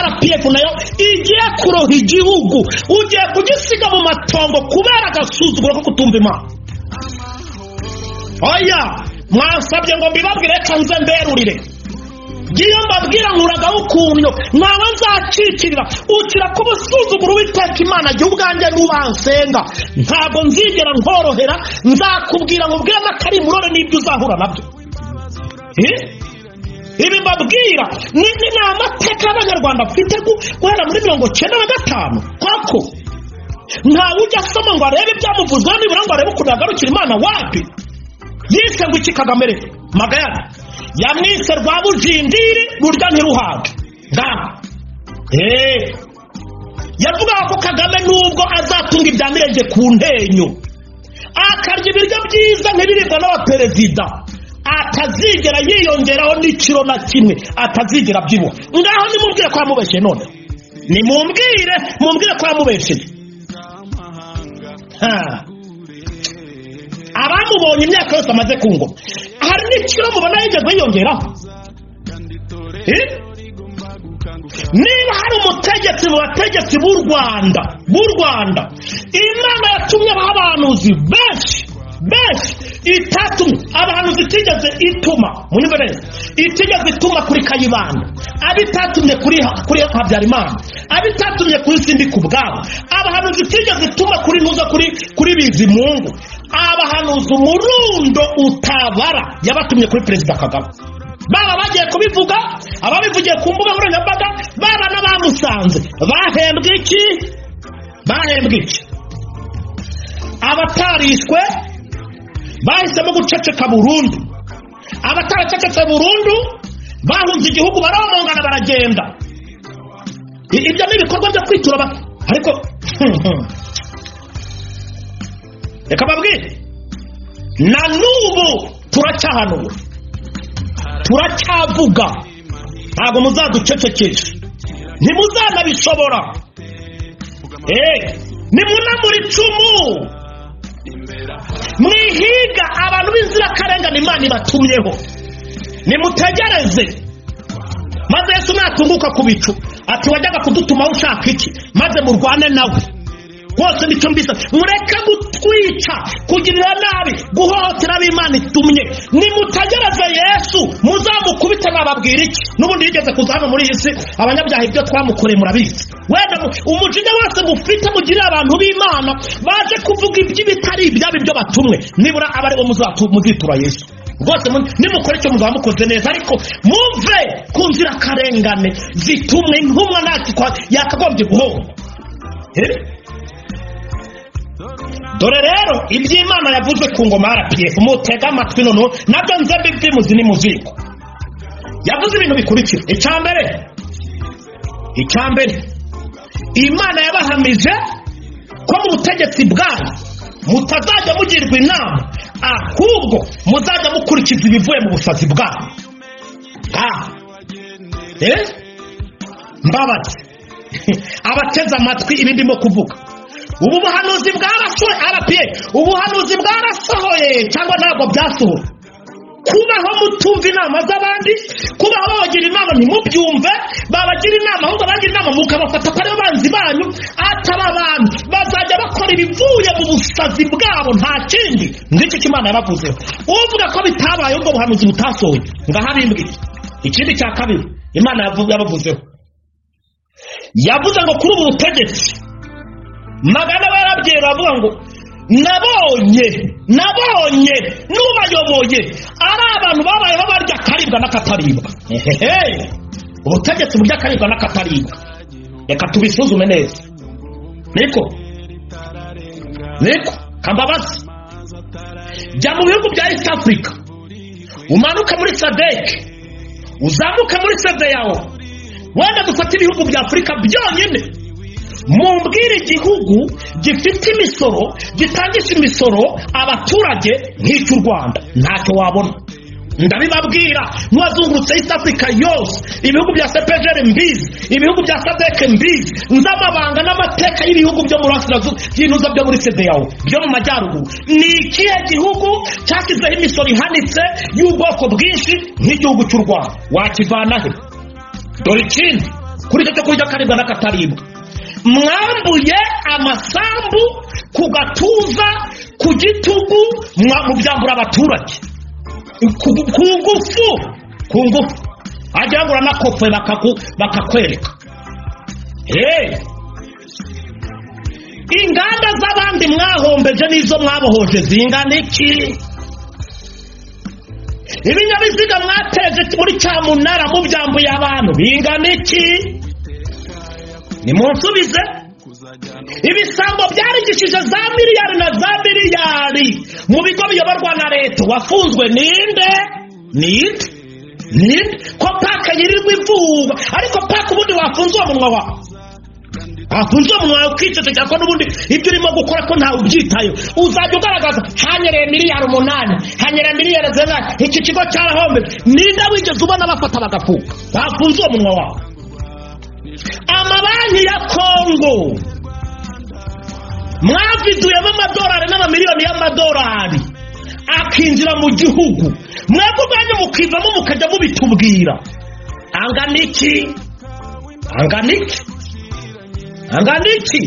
rpf nayo igiye kuroha igihugu ugiye kugisiga mu matongo kubera agasuzuguro ko kutumva imana oya mwansabye ngo mbibabwire reka nze mberurire ngiyo mbabwira nkuragaho ukuntu nawe nzacikirira ukira kuba usuzugura uwiteka imana jya ubwanjye n'ubansenga ntabwo nzigera nkorohera nzakubwira ngo ubwire n'akarimurore n'ibyo uzahura nabyo Eh? ibi mbabwira ni ni- ni amateka y'abanyarwanda mfite gu- guhera muri mirongo cyenda na gatanu kwako ntawe ujya asoma ngo arebe ibyamuvuzweho nibura ngo arebe ukuntu yagarukira imana wapi yise ngo iki kagame reka magayana yamwise rwabujindiri rurya ntiruhage ngaha eee yavugaga ko kagame nubwo azatunga ibya mirenge ku ntenyo akarya ibiryo byiza nk'ibiribwa n'abaperezida atazigera yiyongeraho n'ikiro na kimwe atazigera abyibuha ngaho nimubwire ko yamubeshye none nimubwire mubwire ko yamubeshye abamubonye imyaka yose amaze ku ngoma hari n'ikiro mubona yigeze yiyongeraho Eh? niba hari umutegetsi mu bategetsi b'u rwanda b'u rwanda imana yatumye abaho abahanuzi benshi benshi itatumye abahanuzi itigeze ituma munyumve neza itigeze ituma kuri kayibanda abo itatumye kuri kuri habyarimana abo itatumye kuri sindika ubwabo abahanuzi itigeze ituma kuri ntuza kuri kuri bizimungu abahanuzi umurundo utabara yabatumye kuri perezida kagame baba bagiye kubivuga ababivugiye ku mbuga nkoranyambaga baba n'abamusanze bahembwe iki bahembwe iki abatarishwe bahisemo guceceka burundu abataracecetse burundu bahunze igihugu baromongana baragenda I- ibyo ni ibikorwa byo kwitura aba- ariko reka babwire na n'ubu turacyahanura turacyavuga ntabwo muzaducecekesha ntimuzanabishobora eee nimunamura icumu mwihiga abantu b'inzirakarengane imana ibatumyeho nimutegereze maze yesu natunguka ku bicu ati wajyaga kudutumaho ushaka iki maze murwane nawe rwose nicyo mbisa mureke gutwica kugirira nabi guhohotera abo imana itumye nimutegereze yesu muzamukubite mwababwira iki n'ubundi yigeze kuza hano muri iyi si abanyabyaha ibyo twamukoreye murabizi wenda mu- umujinya wose mufite mugirira abantu b'imana baje kuvuga iby'ibitari ibyabo ibyo batumwe nibura aba aribo muzatu- muzitura yesu rwose mu- nimukora icyo muzaba mukoze neza ariko muve ku nzirakarengane zitumwe nk'umwana ntakikwa yakagombye guhomba Eh? dore rero iby'imana yavuze ku ngoma ya rpf mutega amatwi noneho nabyo nze mbibyimuzi ni muziko yavuze ibintu bikurikira icya mbere icya mbere imana yabahamije ko mu butegetsi bwanyu mutazajya mugirwa inama ahubwo muzajya mukurikiza ibivuye mu busazi bwanyu Ah. Eh? mbabazi abateze amatwi ibi ndimo kuvuga ubu buhanuzi bwarashoye arapiye ubuhanuzi bwarasohoye cyangwa ntabwo byasohoye kubaho mutumva inama z'abandi kubaho babagira inama ntimubyumve babagira inama ahubwo abagira inama mukabafata ko aribo banzi banyu ataba bantu bazajya bakora ibivuye mu busazi bwabo nta kindi ngicyo ko imana yabavuzeho uvuga ko bitabaye ubwo buhanuzi butasohoye ngahabimbwiye ikindi cya kabiri imana yavu- yabavuzeho yavuze ngo kuri ubu butegetsi magana barabyera baravuga ngo nabonye nabonye n'ubayoboye ari abantu babayeho barya akaribwa n'akataribwa Ehehe. ubutegetsi burya akaribwa n'akataribwa reka tubisuzume neza niko niko kambabazi jya mu bihugu bya east africa umanuke muri sadek uzamuke muri sede yawe wenda dufate ibihugu bya afurika byonyine mumbwire igihugu gifite imisoro gitangisha imisoro abaturage nk'icy'u rwanda ntacyo wabona ndabibabwira n'uwazungurutse east africa yose ibihugu bya sepejeri mbizi ibihugu bya sadeke mbizi nzi amabanga n'amateka y'ibihugu byo muri asirazuba by'intuza byo muri sedeyawo byo mu majyaruguru ni ikihe gihugu cyashyizeho imisoro ihanitse y'ubwoko bwinshi nk'igihugu cy'u rwanda wakivana he dore ikindi kuri icyo cyo kurya akaribwa n'akataribwa mwambuye amasambu ku gatuza ku gitugu mwa- mubyambura abaturage ku ku ngufu ku ngufu wagira ngo uranakopfe bakaku- bakakwereka Hey! inganda z'abandi mwahombeje n'izo mwabohoje zingana iki ibinyabiziga mwateje muri cyamunara mubyambuye abantu bingana iki nimunsubize ibisambo byarigishije za miliyari na za miliyari mu bigo biyoborwa na leta wafunzwe ninde ninde ninde ko paka yirirwa ivuba ariko paka ubundi wafunze uwo munwa wawe wafunze uwo munwa wawe ukicecekera ko n'ubundi ibyo urimo gukora ko ntawe ubyitayeho uzajya ugaragaza hanyereye miliyari umunani hanyereye miliyari zenaye iki kigo cyarahombe ninde wigeze ubona bafata bagafunga wafunze uwo munwa wawe amabanki ya kongo mwaviduyemo amadolari n'amamiliyoni y'amadolari akinjira mu gihugu mwebwe ubwanyu mukivamo mukajya mubitubwira angana iki angana iki angana iki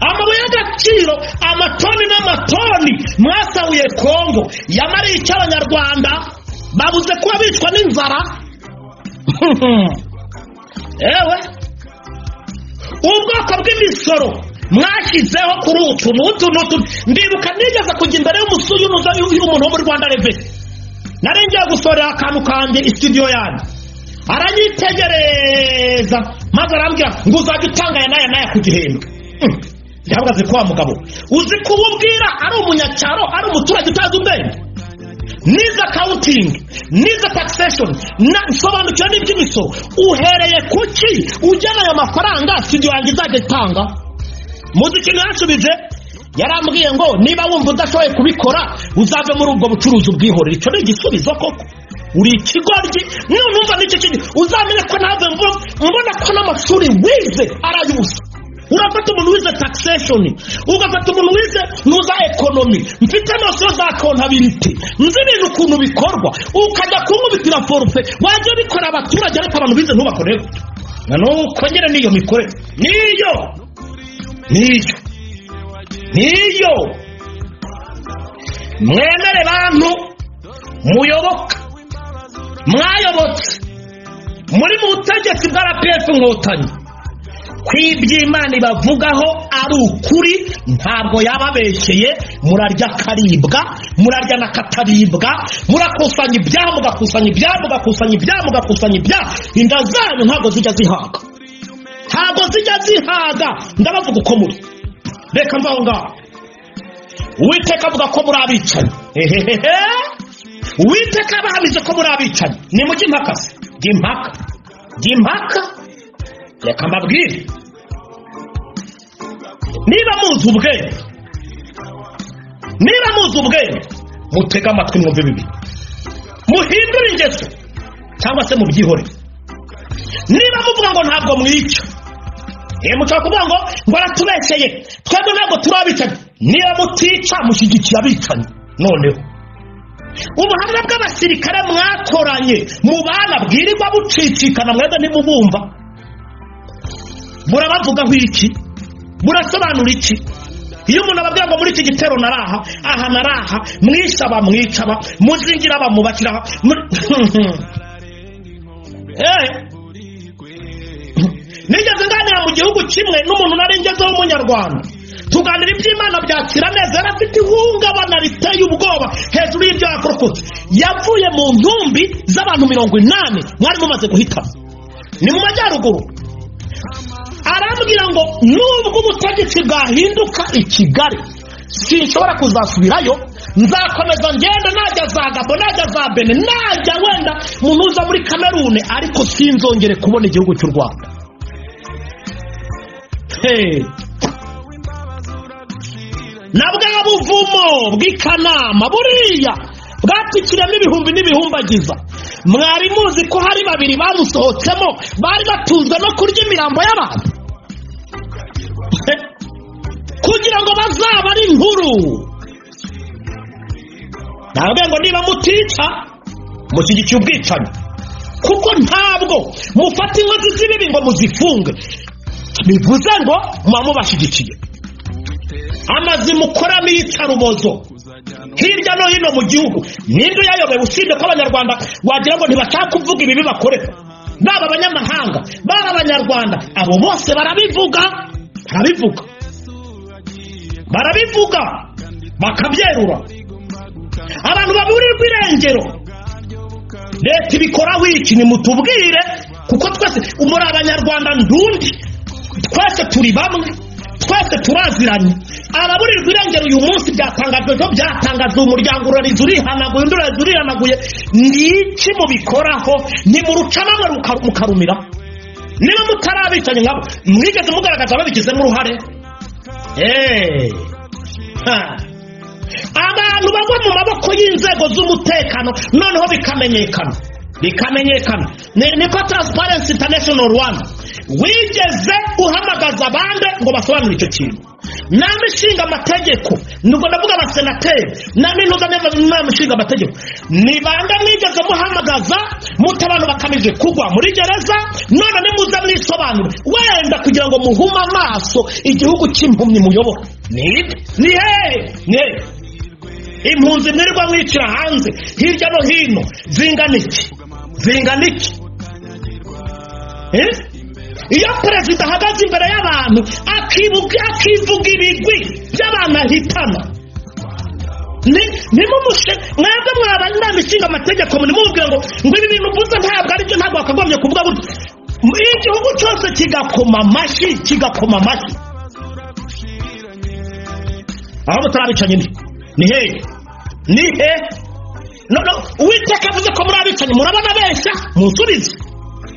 amabuye y'agaciro amatoni n'amatoni mwasahuye kongo yamariye icyo abanyarwanda babuze kuba bicwa n'inzara ewe ubwoko bw'imisoro mwashyizeho kuri utu n'utu n'utu ndibuka nigeze kujya imbere y'umusu- y'umuza y'umuntu wo muri rwanda reveni nari ngiye gusorera akantu kanjye isitidiyo yanjye aranyitegereza maze arambwira ngo uzajya utanga aya n'aya n'aya ku gihembwe Hmm. ndavuga azi ko wa mugabo uzi kububwira ari umunyacyaro ari umuturage utazi ubwenge niza kawutingi niza taxation na- sobanukira n'iby'imisoro uhereye ku ki ujyana aya mafaranga studio yanjye izajya itanga muzi ikintu yanshubije yarambwiye ngo niba wumva udashoboye kubikora uzave muri ubwo bucuruzi ubwihorere icyo ni igisubizo koko uri ikigoryi none umva n'icyo kintu uzamenye ko nawe mvu- mbona ko n'amashuri wize ari ay'ubusa urafata umuntu wize taxation ugafata umuntu wize n'uza ekonomi mfite amashuri za kontabiriti nzi ibintu ukuntu bikorwa ukajya kunkubitira forufe wajya ubikora abaturage ariko abantu bize ntubakorere gutyo na n'ubu kongere n'iyo mikorere niyo niyo niyo mwemere bantu muyoboka mwayobotse muri mu butegetsi bwa rpf inkotanyi ko iby'imana ibavugaho ari ukuri ntabwo yababeshyeye murarya akaribwa murarya n'akataribwa murakusanya ibyaha mugakusanya ibyaha mugakusanya ibyaha mugakusanya ibyaha inda zanyu ntabwo zijya zihaga ntabwo zijya zihaga ndabavuga uko muri reka mvaho ngaho uwiteka avuga ko muri abicanyi ehehehe uwiteka abahamije ko muri abicanyi ni mu impaka se jya impaka jya impaka reka mbabwire niba muzi ubwenge niba muzi ubwenge mutege amatwi mwumve bibi muhindure ingeso cyangwa se mubyihorere niba muvuga ngo ntabwo mwica Ye mushobora kuvuga ngo ngo aratubeshyeye twebwe ntabwo turi abicanyi niba mutica mushyigikiye abicanyi noneho ubuhamya bw'abasirikare mwakoranye mu bana bwirirwa bucicikana mwebwe ntimubumva burabavugaho iki burasobanura iki iyo umuntu ababwira ngo muri iki gitero naraha aha naraha mwisha bamwicaba muzingira bamubashyiraho Eh, nigeze nganira mu gihugu kimwe n'umuntu nari ngezeho w'umunyarwanda tuganira iby'imana byakira neza yari afite ihungabana riteye ubwoba hejuru y'ibyo yakorokotse yavuye mu ntumbi z'abantu mirongo inani mwari mumaze guhitana ni mu majyaruguru arambwira ngo nubwo ubutegetsi bwahinduka i kigali sinshobora kuzasubirayo nzakomeza ngenda najya za gabo najya za bene najya wenda mu ntuza muri kamerune ariko sinzongere kubona igihugu cy'u rwanda Hey. na bwa buvumo bw'i kanama buriya bwapikiramo ibihumbi n'ibihumbagiza mwari muzi ko hari babiri bamusohotsemo bari batunzwe no kurya imirambo y'abantu He. kugira ngo bazaba ari inkuru ntabwo ngo niba mutica mushyigikiye ubwicanyi kuko ntabwo mufata inkozi z'ibibi ngo muzifunge bivuze ngo muba mubashyigikiye amazi mukoramo iyicarubozo hirya no hino mu gihugu ninde uyayoboye usibye ko abanyarwanda wagira ngo ntibashaka kuvuga ibibi bakorera baba abanyamahanga baba abanyarwanda abo bose barabivuga barabivuga barabivuga bakabyerura abantu baburirwa irengero leta ibikoraho iki nimutubwire kuko twese muri abanyarwanda ndundi twese turi bamwe twese turaziranye araburirwa irengero uyu munsi byatangajwe byo byatangajwe umuryango urariza urihanaguye undi urariza urihanaguye ni iki mubikoraho nimuruca bamwe ruka- mukarumira niba mutarabicanye nkabo mwigeze mugaragaza babigizemo uruhare eee ha abantu bagwa mu maboko y'inzego z'umutekano noneho bikamenyekana bikamenyekana ni niko transparency international rwanda wigeze uhamagaza abandi ngo basobanure icyo kintu nama ishinga amategeko nubwo ndavuga abasenateri nama intuza n'inama ishinga amategeko ni bande mwigeze muhamagaza muta abantu bakamije kugwa muri gereza none nimuze mwisobanure wenda kugira ngo muhume amaso igihugu cy'impumyi muyobora ni ibi ni hehe ni hehe impunzi mwirirwa mwicira hanze hirya no hino zingana iki zingana iki Eh? iyo perezida ahagaze imbere y'abantu akibuka akivuga ibigwi by'abantu ahitana ni- nimumushe mwebwe mwabanye inama ishinga amategeko nimubwira ngo ngo ibi bintu mvuze ntabwo ari byo ntabwo wakagombye kuvuga gutya iyo igihugu cyose kigakoma amashyi kigakoma amashyi aho mutarabicanye ni ni hehe ni hehe no no uwiteka avuze ko muri abicanyi murabona abeshya munsubize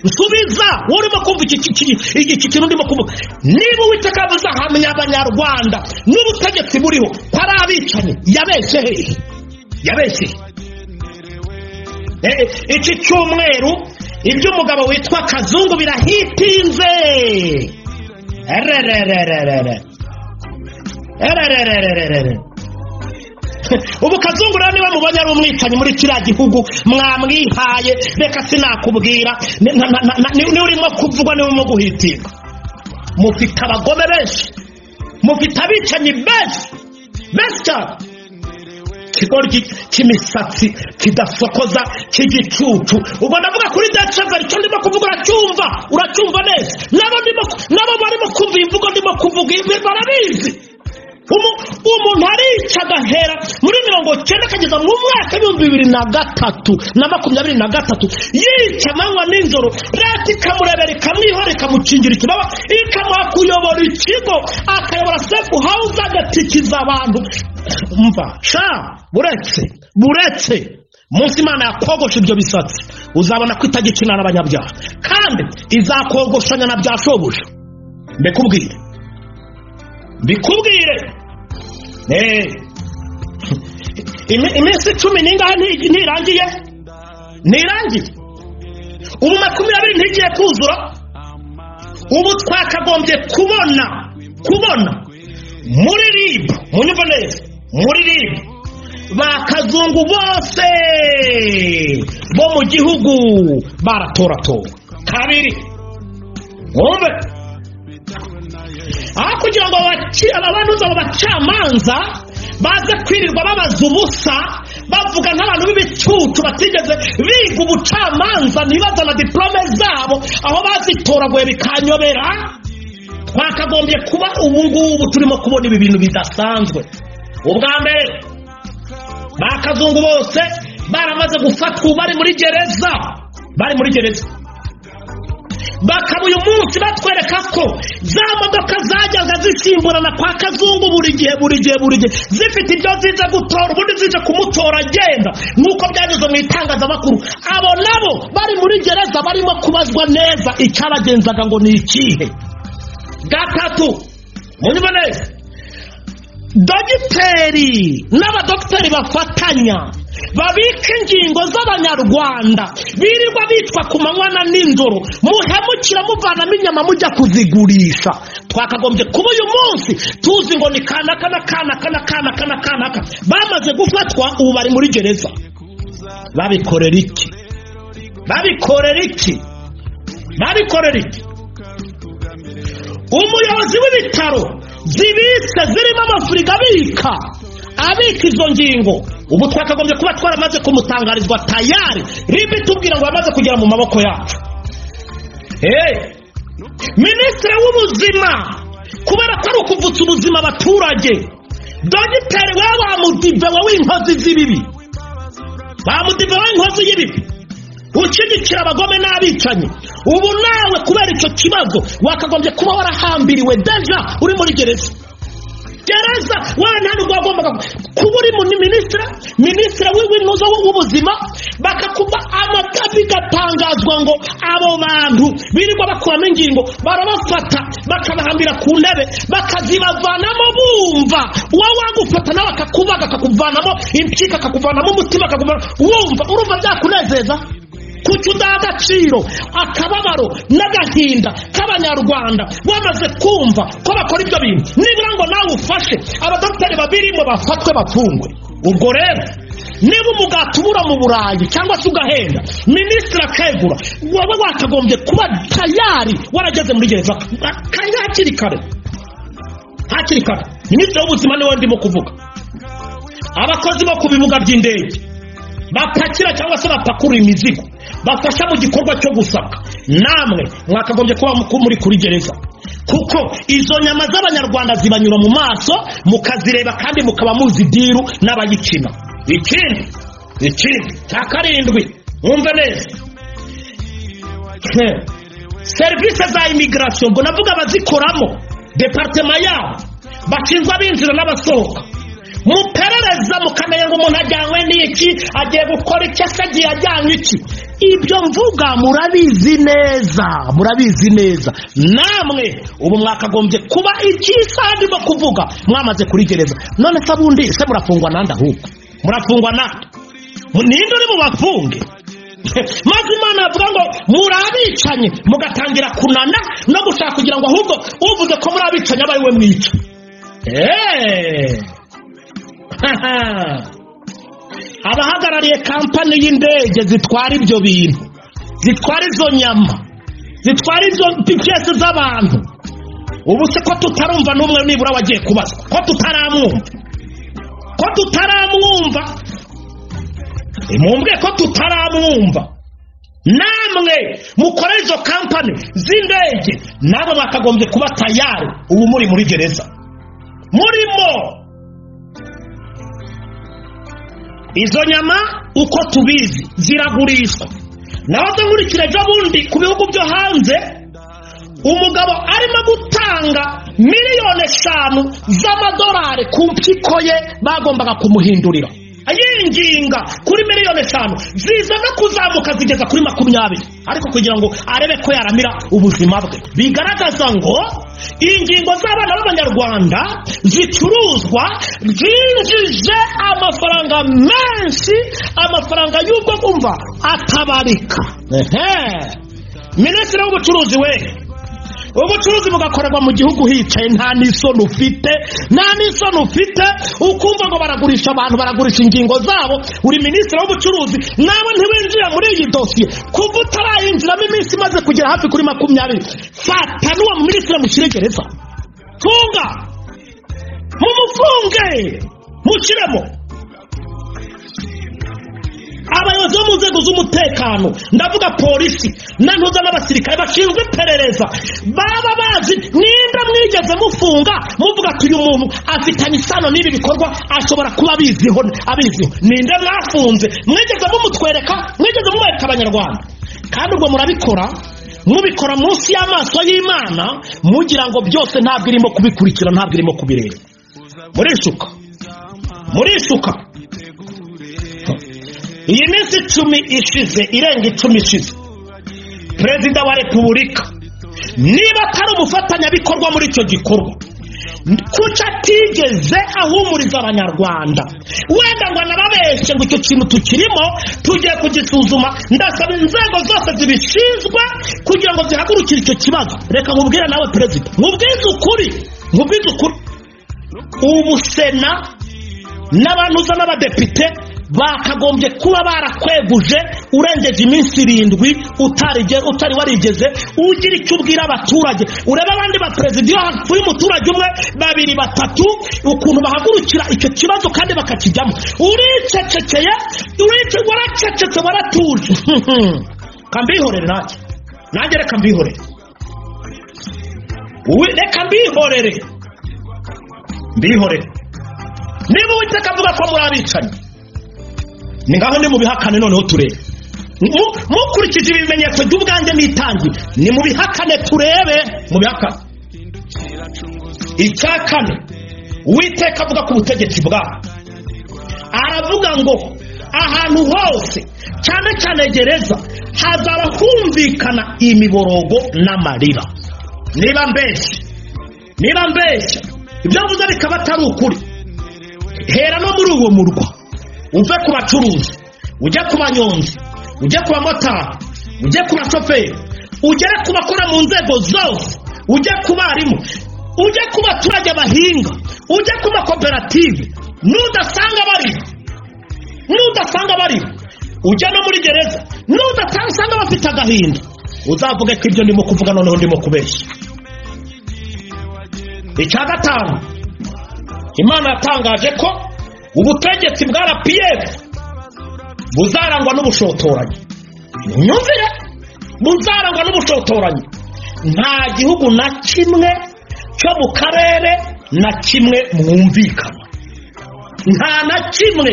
nsubiza wowe urimo kumva iki iki- iki- iki- iki kintu urimo kumva niba uwiteka avuze ahamya abanyarwanda n'ubutegetsi buriho ko ari abicanyi yabeshye hehe yabeshye iki cyumweru iby'umugabo witwa kazungu birahitinze erererererere erererererere ubu kazungu rero niba mubonye ari umwicanyi muri kiriya gihugu mwamwihaye reka sinakubwira ni- na- na- na- ni- ni urimo kuvugwa niwe urimo guhitirwa mufite abagome benshi mufite abicanyi benshi benshi cyane ikigoryi cy'imisatsi kidasokoza cy'igicucu ubwo ndavuga kuri deceveri icyo ndimo kuvuga uracyumva uracyumva neza nabo ndimo nabo barimo kumva iyi mvugo ndimo kuvuga ibi barabizi Umu- umuntu arica agahera muri mirongo cyenda akageza mu mwaka w'ibihumbi bibiri na gatatu na makumyabiri na gatatu yica amanywa n'injoro leta ikamurebera ikamwihora ikamukingira ikibaba ikamuha kuyobora ikigo akayobora sefu hawuze agatikiza abantu mva sha buretse buretse munsi imana yakogosha ibyo bisatsi uzabona ko itagikina n'abanyabyaha kandi izakogoshanya na bya shobuja mbikubwire mbikubwire Eh. Imi- iminsi cumi n'ingahe nti- ntirangiye ntirangiye ubu makumyabiri ntigiye kuzura ubu twakagombye kubona kubona muri ribu munyumva neza muri ribu bakazungu bose bo mu gihugu baratoratowe kabiri wumve aho kugira ngo abaci- aba bantu abo bacamanza baze kwirirwa babaza ubusa bavuga nk'abantu b'ibicucu batigeze biga ubucamanza ntibazana diporome zabo aho bazitoraguye bikanyobera twakagombye kuba ubu ngubu turimo kubona ibi bintu bidasanzwe ubwa mbere bakazungu bose baramaze gufatwa ubu bari muri gereza bari muri gereza bakaba uyu munsi batwereka ko za modoka zajyaga zisimburana kwa kazungu buri gihe buri gihe buri gihe zifite ibyo zize gutora ubundi zije kumutora agenda nk'uko byageze mu itangazamakuru abo nabo bari muri gereza barimo kubazwa neza icyabagenzaga ngo ni ikihe gatatu munyumva neza dogiteri n'abadogiteri bafatanya babika ingingo z'abanyarwanda birirwa bitwa ku manywa na n'injoro muhemukira muvanamo inyama mujya kuzigurisha twakagombye kuba uyu munsi tuzi ngo ni kanaka na kanaka na kanaka na kanaka bamaze gufatwa ubu bari muri gereza babikorera iki babikorera iki babikorera iki umuyobozi w'ibitaro zibitse zirimo amafurigo abika abika izo ngingo ubu twakagombye kuba twaramaze kumutangarizwa tayari ribi tubwira ngo amaze kugera mu maboko yacu Eh, minisitiri w'ubuzima kubera ko ari ukuvutsa ubuzima abaturage dogiteri we bamudivewe w'inkozi z'ibibi bamudivewe w'inkozi y'ibibi ushyigikira abagome n'abicanyi ubu nawe kubera icyo kibazo wakagombye kuba warahambiriwe deja uri muri gereza gereza wana hano wagombaga kuba uri muri minisitira minisitira w'ibintuza w'ubuzima bakakuba amata bigatangazwa ngo abo bantu birirwa bakuramo ingingo barabafata bakabahambira ku ntebe bakazibavanamo bumva uwo wagufata nawe akakubaga akakuvanamo impyika akakuvanamo umutima akakuvanamo wumva urumva byakunezeza kuki udaha agaciro akababaro n'agahinda k'abanyarwanda bamaze kumva ko bakora ibyo bintu nibura ngo nawe ufashe abadogiteri babirimo bafatwe bapfungwe ubwo rero niba umugati ubura mu burayi cyangwa se ugahenda minisitiri akegura waba wakagombye kuba tayari warageze muri gereza kandi hakiri kare hakiri kare minisitiri w'ubuzima niwe ndimo kuvuga abakozi bo ku bibuga by'indege bapakira cyangwa se bapakurura imizigo bafasha mu gikorwa cyo gusaka namwe mwakagombye kuba mu- muri kuri gereza kuko izo nyama z'abanyarwanda zibanyura mu maso mukazireba kandi mukaba muzi diru n'abayikina ikindi ikindi cya karindwi mwumve neza Hmm. serivisi za imigirasiyo ngo navuga abazikoramo departema yabo bashinzwe abinjira n'abasohoka muperereza mukamenya ngo umuntu ajyanywe n'iki agiye gukora iki ese agiye ajyanywe iki ibyo mvuga murabizi neza murabizi neza namwe ubu mwakagombye kuba ikisaha ndimo kuvuga mwamaze kuri gereza none se abundi se murafungwa nande ahubwo murafungwa nande ninde uri bubafunge maze imana yavuga ngo muri abicanyi mugatangira kunana no gushaka kugira ngo ahubwo uvuze ko muri abicanyi aba ari we mwica eee abahagarariye kampani y'indege zitwara ibyo bintu zitwara izo nyama zitwara izo pikesi z'abantu ubu se ko tutarumva n'umwe nibura wagiye kubazwa ko tutaramwumva ko tutaramwumva mumbwe ko tutaramwumva namwe mukora izo kampani z'indege nabo bakagombye kuba tayari ubu muri muri gereza murimo izo nyama uko tubizi ziragurishwa naho nkurikira ejo bundi ku bihugu byo hanze umugabo arimo gutanga miliyoni eshanu z'amadolari ku mpyiko ye bagombaga kumuhindurira yinginga kuri miliyoni eshanu ziza no kuzamuka zigeza kuri makumyabiri ariko kugira ngo arebe ko yaramira ubuzima bwe bigaragaza ngo ingingo z'abana b'abanyarwanda zicuruzwa zinjije amafaranga menshi amafaranga y'ubwo kumva atabarika ehe minisitiri w'ubucuruzi we ubucuruzi bugakorerwa mu gihugu hicaye nta n'isoni ufite nta n'isoni ufite ukumva ngo baragurisha abantu baragurisha ingingo zabo uri minisitiri w'ubucuruzi nawe ntiwinjira muri iyi dosiye kuva utarayinjiramo iminsi imaze kugera hafi kuri makumyabiri fata n'uwo minisitiri mushyire gereza funga mumufunge mushyiremo abayobozi bo mu nzego z'umutekano ndavuga polisi nantuza n'abasirikare bashinzwe iperereza baba bazi nimba mwigeze mufunga muvuga ati uyu muntu afitanye isano n'ibi bikorwa ashobora kuba abiziho abiziho ninde mwafunze mwigeze mumutwereka mwigeze mumwereka abanyarwanda kandi ubwo murabikora mubikora munsi y'amaso y'imana mugira ngo byose ntabwo irimo kubikurikira ntabwo irimo kubireba murishuka murishuka iyi minsi icumi ishize irenga icumi ishize perezida wa repubulika niba atari umufatanyabikorwa muri icyo gikorwa kuko atigeze ahumuriza abanyarwanda wenda ngo anababeshye ngo icyo kintu tukirimo tugiye kugisuzuma ndasaba inzego zose zibishinzwe kugira ngo zihagurukire icyo kibazo reka nkubwire nawe perezida nkubwize ukuri nkubwize ukuri ubu sena n'abantu uza n'abadepite bakagombye kuba barakweguje urengeje iminsi irindwi utari warigeze ugira icyo ubwira abaturage urebe abandi baperezida iyo hapfuye umuturage umwe babiri batatu ukuntu bahagurukira icyo kibazo kandi bakakijyamo uricecekeye waracecetse waratuje kambihorere nanjye nanjye reka mbihorere reka mbihorere mbihorere niba uwiteka avuga ko muri abicanyi ni ngaho ni mu bihakane noneho turebe mukurikije ibimenyetso by'ubwanjye n'itangi ni mu bihakane turebe mu bihakane icya kane uwiteka avuga ku butegetsi bwawe aravuga ngo ahantu hose cyane cyane gereza hazaba humvikana imiborogo n'amarira niba mbeshya niba mbeshya ibyo mvuze bikaba atari ukuri hera no muri uwo murwa uve ku bacuruzi ujye ku banyonzi ujye ku bamotari ujye ku bashoferi ugere ku bakora mu nzego zose ujye ku barimu ujye ku baturage bahinga ujye ku makoperative n'udasanga bari n'udasanga bari ujya no muri gereza n'udasanga bafite agahinda uzavuge ko ibyo ndimo kuvuga noneho ndimo kubeshya icya gatanu imana yatangaje ko ubutegetsi bwa rpf buzarangwa n'ubushotoranyi nyumvire buzarangwa n'ubushotoranyi nta gihugu na kimwe cyo mu karere na kimwe mwumvikana nta na kimwe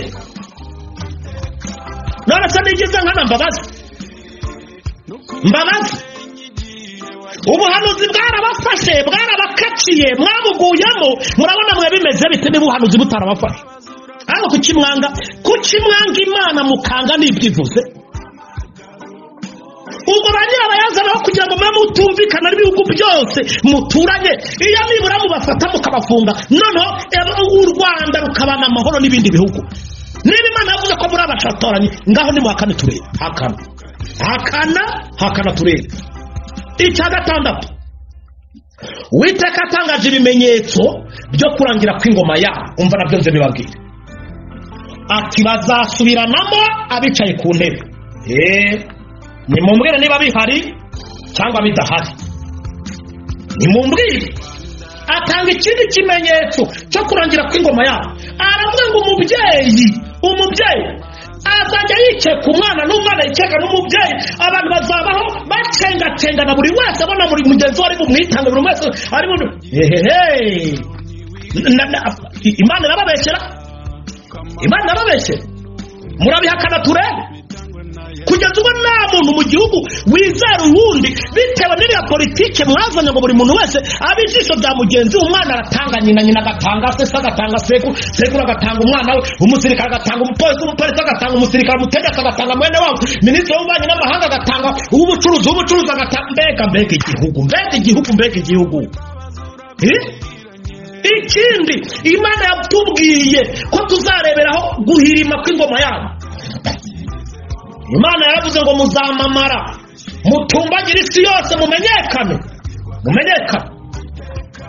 none se nigize nkana mbabazi mbabazi ubuhanuzi bwarabafashe bwarabakaciye mwabuguyemo murabona mwe bimeze bite niba ubuhanuzi butarabafashe ariko kukimwanga kukimwanga imana mukanga ntibyivuze ubwo ba nyirabayazanaho kugira ngo mube mutumvikana n'ibihugu byose muturanye iyo nibura mubafata mukabafunga noneho u rwanda rukabana amahoro n'ibindi bihugu niba imana yavuze ko muri abashatoranye ngaho nimuhakane turebe hakana hakana hakana turere icya gatandatu uwiteka atangaje ibimenyetso byo kurangira kw'ingoma yabo umva nabyo nze bibabwira ati bazasubiranamo abicaye ku ntebe eee nimumbwire niba bihari cyangwa bidahari nimumbwire atanga ikindi kimenyetso cyo kurangira kw'ingoma yabo aravuga ngo umubyeyi umubyeyi azajya yicaye ku mwana n'umwana yicaye n'umubyeyi abantu bazabaho bacengatengana buri wese abona buri mugenzi we ari bumwitange buri wese ari bu ehehe Na- na- imana irababeshyera imana irababeshyera murabihakana turebe kugeza ubwo nta muntu mu gihugu wizera uwundi bitewe n'iriya politike mwazanye ngo buri muntu wese abe ijisho rya mugenzi we umwana aratanga nyina nyina agatanga se se agatanga sekuru sekuru agatanga umwana we umusirikare agatanga umupolisi umupolisi agatanga umusirikare umutegetsi agatanga mwene wabo minisitiri w'ububanyi n'amahanga agatanga uw'ubucuruzi uw'ubucuruzi agatanga mbega mbega igihugu mbega igihugu mbega igihugu Eh? ikindi imana yatubwiye ko tuzareberaho guhirima kw'ingoma yabo imana yaravuze ngo muzamamara mutumbagire isi yose mumenyekane mumenyekane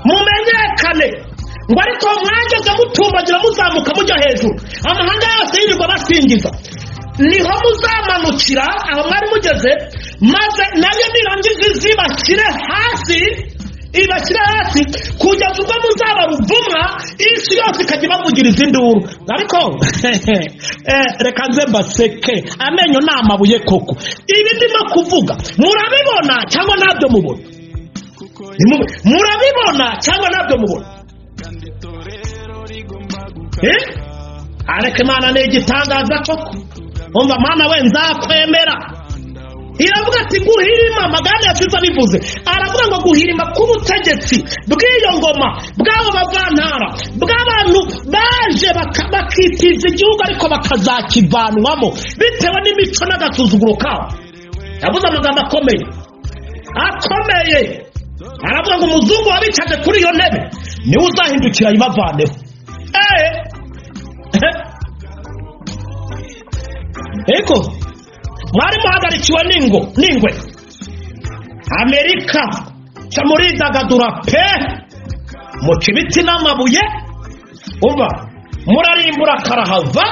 mumenyekane ngo ariko mwageze mutumbagira muzamuka mujya hejuru amahanga yose yirirwa basingiza niho muzamanukira aho mwari mugeze maze nayo nirangiza izi bashyire hasi ibashyire hasi kugeza ubwo muzaba ruvumwa isi yose ikajya ibavugira izindi wuru ariko eh, reka nze mbaseke amenyo ni amabuye koko ibi ndimo kuvuga murabibona cyangwa ntabyo mubona Nimu- murabibona cyangwa ntabyo mubona Eh? areke imana ni igitangaza koko umva mwana we nzakwemera iravuga ati guhirima magana yasize abivuze aravuga ngo guhirima k'ubutegetsi bw'iyo ngoma bw'abo bavantara bw'abantu baje baka- bakitiza igihugu ariko bakazakivanwamo bitewe n'imico n'agasuzuguro kabo yavuze amagambo akomeye akomeye aravuga ngo umuzungu wabicaje kuri iyo ntebe niwe uzahindukira ayibavaneho eko mwari muhagarikiwe n'ingo n'ingwe amerika cyo muridagadura pe muca ibiti n'amabuye uba murarimbura karahava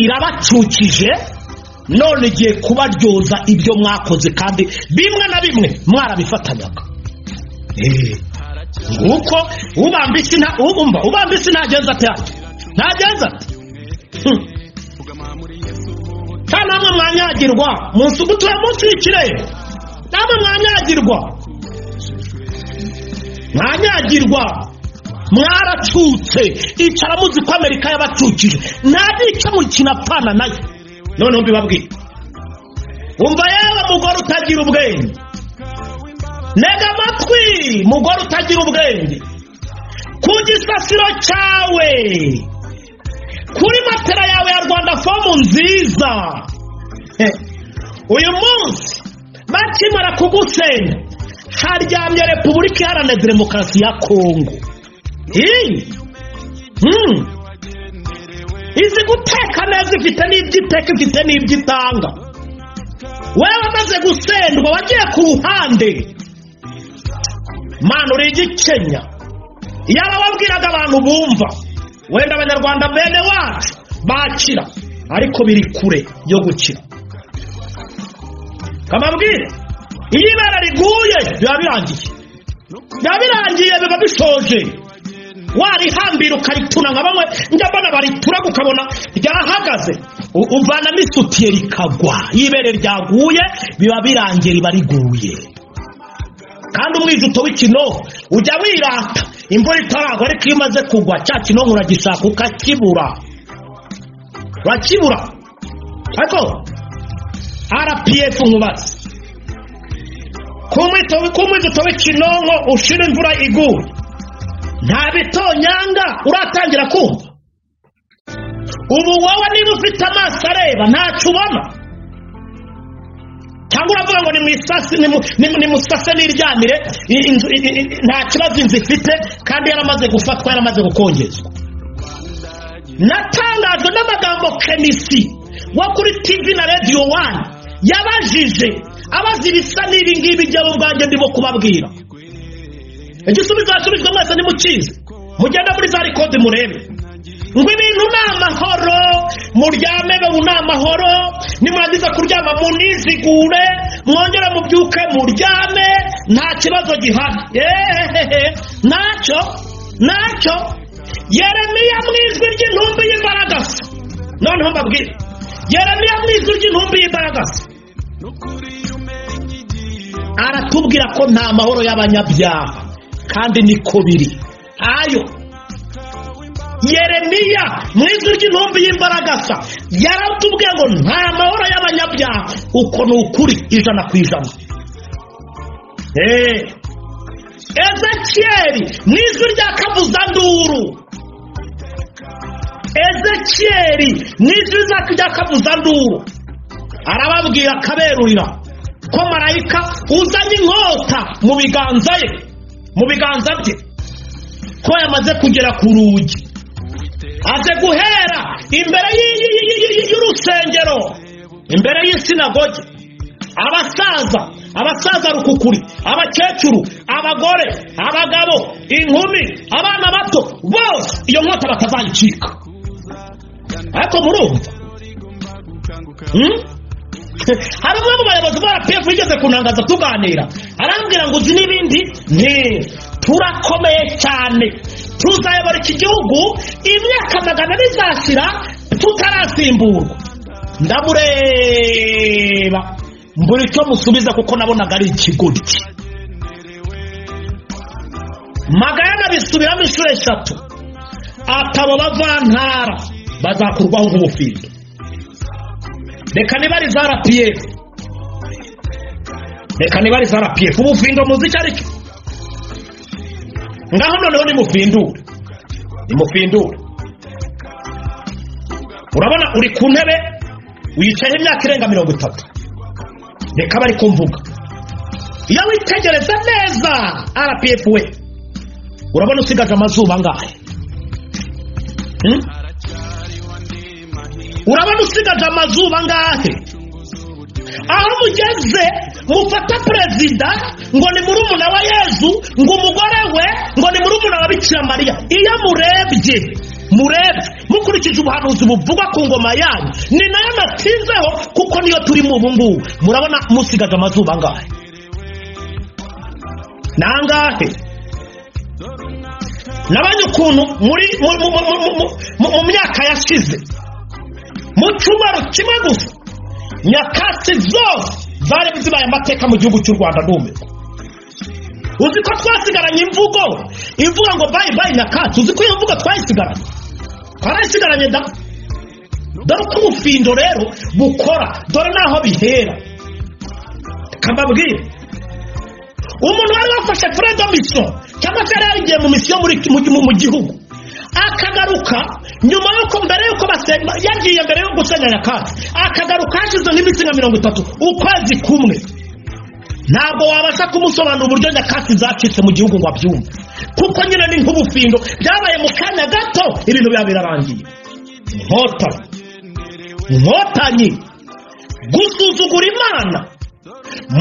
irabacukije none igiye kubaryoza ibyo mwakoze kandi bimwe na bimwe mwarabifatanyaga Eh, nguko ubamba isi nta- umva, ubamba isi ntagenza ate hano? ntagenza ate Hmm. Kandi namwe mwanyagirwa munsi mutuye munsi y'ikirere namwe mwanyagirwa mwanyagirwa mwaracutse icara muzi ko amerika yabacukije ntabica mu kinapfana nayo noneho mbibabwire umva yewe mugore utagira ubwenge ntega amatwi mugore utagira ubwenge ku gisasiro cyawe kuri matera yawe ya rwanda fomu nziza Eh, uyu munsi bakimara kugusenya haryamye repubulika iharanira demokarasi ya kongo Eh, hmm. izi guteka neza ifite n'ibyo iteka ifite n'ibyo itanga wewe amaze gusendwa wagiye ku ruhande mana uri igikenya yaba wabwiraga abantu bumva wenda abanyarwanda bene wacu bakira ariko biri kure yo gukira kamabwire iyo ibara riguye biba birangiye biba birangiye biba bishoje warihambira ukarituna nka bamwe njya mbona baritura ukabona ryahagaze u- uvanamo isutiye rikagwa iyo ibere ryaguye biba birangiye riba riguye kandi umwijuto w'ikinoho ujya wirata imvura itaragwa ariko iyo imaze kugwa cya kinoho uragishaka ukakibura urakibura ariko rpf nkubatse ku mwito- ku mwijuto w'ikinoho ushira imvura iguye nta bitonyanga uratangira kumva ubu wowe niba ufite amaso areba ntacyo ubona cyangwa uravuga ngo nimwisase nimu- nimu- nimusase n'iryamire i- inzu- i- i- i- nta kibazo inzu ifite kandi yaramaze gufatwa yaramaze gukongezwa natangajwe n'amagambo kenisi wo kuri tv na radiyo wani yabajije abaza ibisa n'ibi ngibi byabo ubwanjye ndimo kubabwira igisubizo yasubijwe mwese nimukizi mugenda muri za rikodi murebe ngo ibintu ni amahoro muryame ngo ni amahoro nimurangiza kuryama munizigure mwongere mubyuke muryame nta kibazo gihari ehehe ntacyo ntacyo yeremiya mu ijwi ry'intumbi y'imbaragasa noneho mbabwire yeremiya mu ijwi ry'intumbi y'imbaragasa aratubwira ko nta mahoro y'abanyabyaha kandi niko biri ayo yeremiya mu ijwi ry'intumbi y'imbaragasa yaratubwiye ngo nta mahoro y'abanyabyaha uko ni ukuri ijana ku ijana eee ezekiyeri mu ijwi rya kabuzanduru ezekiyeri mu ijwi rya kabuzanduru arababwira akaberurira ko marayika uzanye inkota mu biganza ye mu biganza bye ko yamaze kugera ku rugi aje guhera imbere y'urusengero imbere y'isinagoge abasaza abasaza rukukuri abakecuru abagore abagabo inkumi abana bato bose iyo nkota batazayicika ariko murumva hari umwe mu bayobozi ba rpf yigeze kunangaza tuganira arambwira ngo uzi n'ibindi ni turakomeye cyane tuzayobora iki gihugu imyaka magana ane izashyira tutarasimburwa ndamureba mbura icyo musubiza kuko nabonaga ari ikigoryi magana bisubiramo inshuro eshatu atabo bavantara bazakurwaho nk'ubufindo reka nibari za rpf reka nibari za rpf ubufindo muzi icyo ari cyo ngaho noneho nimufindure nimufindure urabona uri ku ntebe wicayeho imyaka irenga mirongo itatu reka bari kumvuga iyo witegereza neza rpf we urabona usigaje amazuba angahe urabona usigaje amazuba angahe aho mugeze mufata perezida ngo ni murumuna wa yezu ngo umugore we ngo ni murumuna wa bikira mariya iyo murebye murebye mukurikije ubuhanuzi buvugwa ku ngoma yanyu ni nayo natsinzeho kuko niyo turimo ubu ngubu murabona musigaje amazuba angahe ni angahe nabonye ukuntu mu myaka yashize mu cyumweru kimwe gusa nyakatsi zose zari zibaye amateka mu gihugu cy'u rwanda ntumirwa uzi ko twasigaranye imvugo ivuga ngo bayi bayi nyakatsi uzi ko iyo mvugo twayisigaranye twarayisigaranye da dore uko ubufindo rero bukora dore n'aho bihera kambabwira umuntu wari wafashe fredo misiyo cyangwa se yari yarigiye mu misiyo mu gihugu akagaruka nyuma y'uko mbere y'uko basenga yagiye mbere yo gusenya nyakatsi akagaruka hashize nk'iminsi nka mirongo itatu ukwezi kumwe ntabwo wabasha kumusobanura uburyo nyakatsi zacitse mu gihugu ngo abyumve kuko nyine ni nk'ubufindo byabaye mu kanya gato ibintu biba birarangiye inkotanyi inkotanyi gusuzugura imana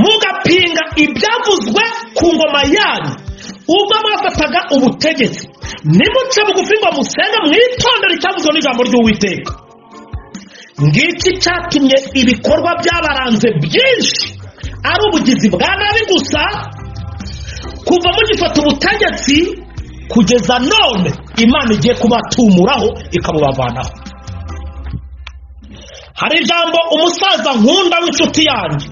mugapinga ibyavuzwe ku ngoma yanyu ubwo mwafataga ubutegetsi nimuce bugufi ngo musenge mwitondere icyavuzwe n'ijambo ry'uwiteka ngiki cyatumye ibikorwa byabaranze byinshi ari ubugizi bwa nabi gusa kuva mugifata ubutegetsi kugeza none imana igiye kubatumuraho ikabubavanaho hari ijambo umusaza nkunda w'inshuti yanjye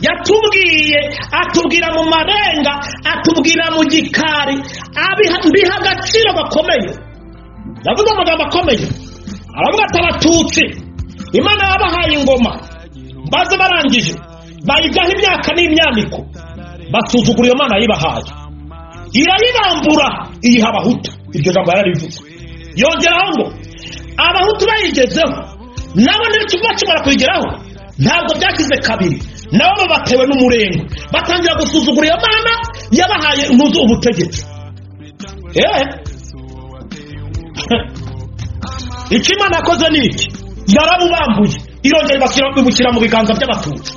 yatubwiye atubwira mu marenga atubwira mu gikari mbiha agaciro gakomeye yavuze amagambo akomeye aravuga ati abatutsi imana yabahaye ingoma baze barangije bayigaho imyaka n'imyaniko basuzugura iyo mana yayibahaye irayibambura iyiha abahutu iryo jambo yararivuze yongeraho ngo abahutu bayigezeho nabo ntibicuba bakimara kuyigeraho ntabwo byakize kabiri nabo batewe n'umurengo batangira gusuzugura iyo mana yabahaye intuzu ubutegetsi yewe icyo imana yakoze ni iki yarabubambuye irongera ibashyira- ibushyira mu biganza by'abatutsi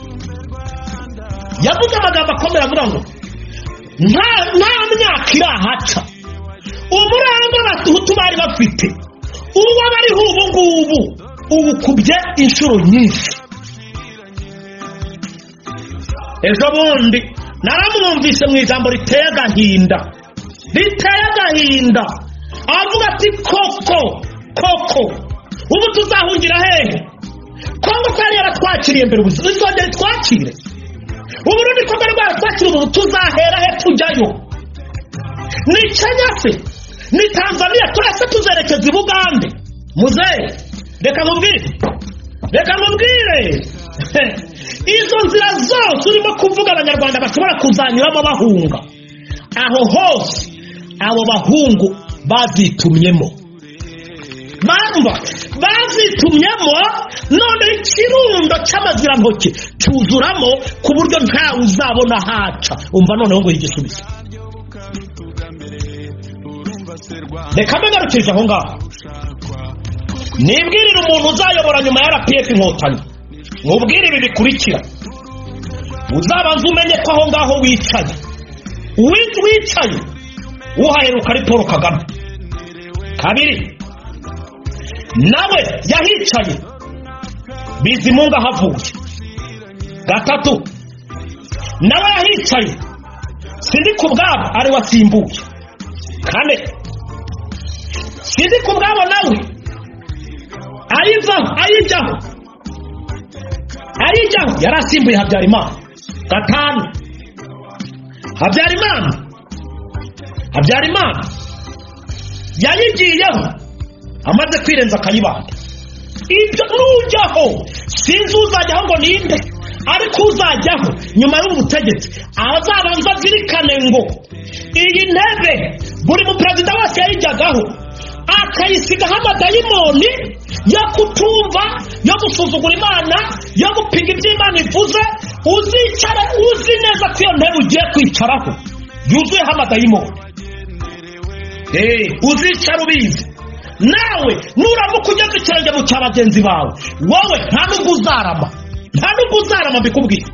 yavuze amagambo akomeye avuga ngo nta nta myaka irahaca umuranga abahutu bari bafite uwo bariho ubu ngubu ubukubye inshuro nyinshi ejo bundi naramwumvise mu ijambo riteye agahinda riteye agahinda avuga ati koko koko ubu tuzahungira hehe kongo twari yaratwakiriye mbere ubuzima izongera itwakire uburundi kongo rwaratwakira ubu tuzahera he tujyayo ni kenya se ni tanzania turese tuzerekeza i bugande muzehe reka mubwire reka mubwire izo nzira zose urimo kuvuga abanyarwanda bashobora kuzanyuramo bahunga aho hose abo bahungu bazitumyemo bamba bazitumyemo none ikirundo cy'amazirantoki cyuzuramo ku buryo ntawe uzabona haca umva noneho ngo igisubizo reka mbe ngarukirije aho ngaho nibwirire umuntu uzayobora nyuma ya rpf inkotanyi mubwire ibi bikurikira uzabanza umenye ko aho ngaho wicaye uwi- wicaye uhaheruka ari paul kagame kabiri nawe yahicaye bizimunga ahavuye gatatu nawe yahicaye sindi ku bwabo ari we asimbuye kane sindi ku bwabo nawe ayivaho ayijyaho ayijyaho yari asimbuye habyarimana gatanu habyarimana habyarimana yayigiyeho amaze kwirenza akayibanda ibyo nujyaho sinzi uzajyaho ngo ninde ariko uzajyaho nyuma y'ubu butegetsi azabanza azirikane ngo iyi ntebe buri muperezida wese yayijyagaho akayisigaho amadayimoni yo kutumva yo gusuzugura imana yo gupinga ibyo imana ivuze uzicare uzi neza ko iyo ntebe ugiye kwicaraho yuzuyeho amadayimoni Eh, uzicara ubizi nawe nuramuka ugeze ikirenge mu cya bagenzi bawe wowe nta nubwo uzarama nta nubwo uzarama mbikubwiye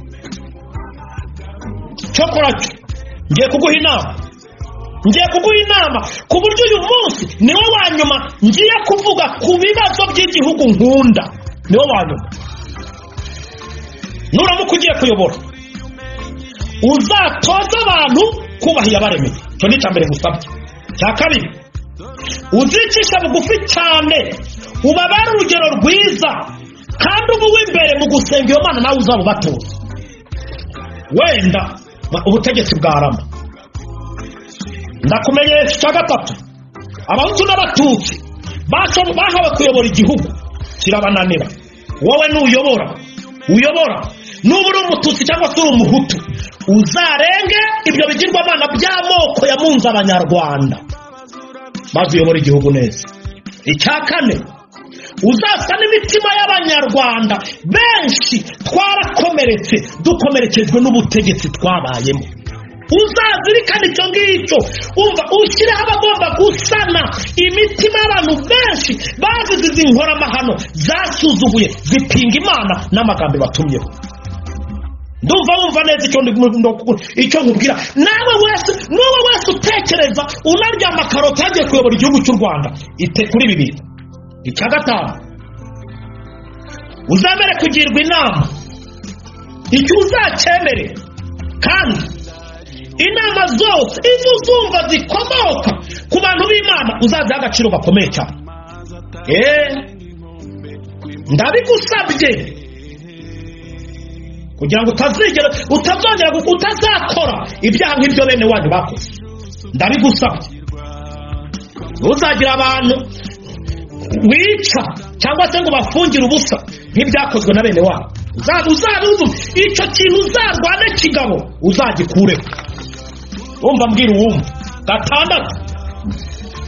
cyokora cyo ngiye kuguha inama ngiye kuguha inama ku buryo uyu munsi niwo wa nyuma ngiye kuvuga ku bibazo by'igihugu nkunda niwo wa nyuma nuramuka ugiye kuyobora uzatoze abantu kubaha abaremeye icyo ni icya mbere ngusabye cya kabiri uzicisha bugufi cyane ubabare urugero rwiza kandi uba uw'imbere mu gusenga iyo mana nawe uzaba ubatoza wenda ubutegetsi bwarama ndakumenyesha icya gatatu abahutu n'abatutsi basho- bahawe kuyobora igihugu kirabananira wowe nuyobora uyobora nuba uri umututsi cyangwa se uri umuhutu uzarenge ibyo bigirwamana by'amoko yamunze abanyarwanda maze uyobore igihugu neza icya kane uzasa n'imitima y'abanyarwanda benshi twarakomeretse dukomerekejwe n'ubutegetsi twabayemo uzazirikana icyo ngicyo umva ushyireho abagomba gusana imitima y'abantu benshi bazize izi nkoramahano zasuzuguye zipinga imana n'amagambo batumyeho ndumva wumva neza icyo ndi- ndo- icyo nkubwira nawe wese n'uwo wese utekereza unarya amakaroti yagiye kuyobora igihugu cy'u rwanda ite kuri ibi bintu icya gatanu uzamere kugirwa inama icyo uzacyemere kandi inama zose izo uzumva zikomoka ku bantu b'imana uzaziha agaciro gakomeye cyane eee ndabigusabye kugira ngo utazigera utazongera gu- utazakora ibyaha nk'ibyo bene wanyu bakoze ndabigusabye ntuzagira abantu wica cyangwa se ngo bafungire ubusa nk'ibyakozwe na bene wanyu Uza- uzabizu- icyo kintu uzarwane kigabo uzagikureho wumva mbwira uwumva gatandatu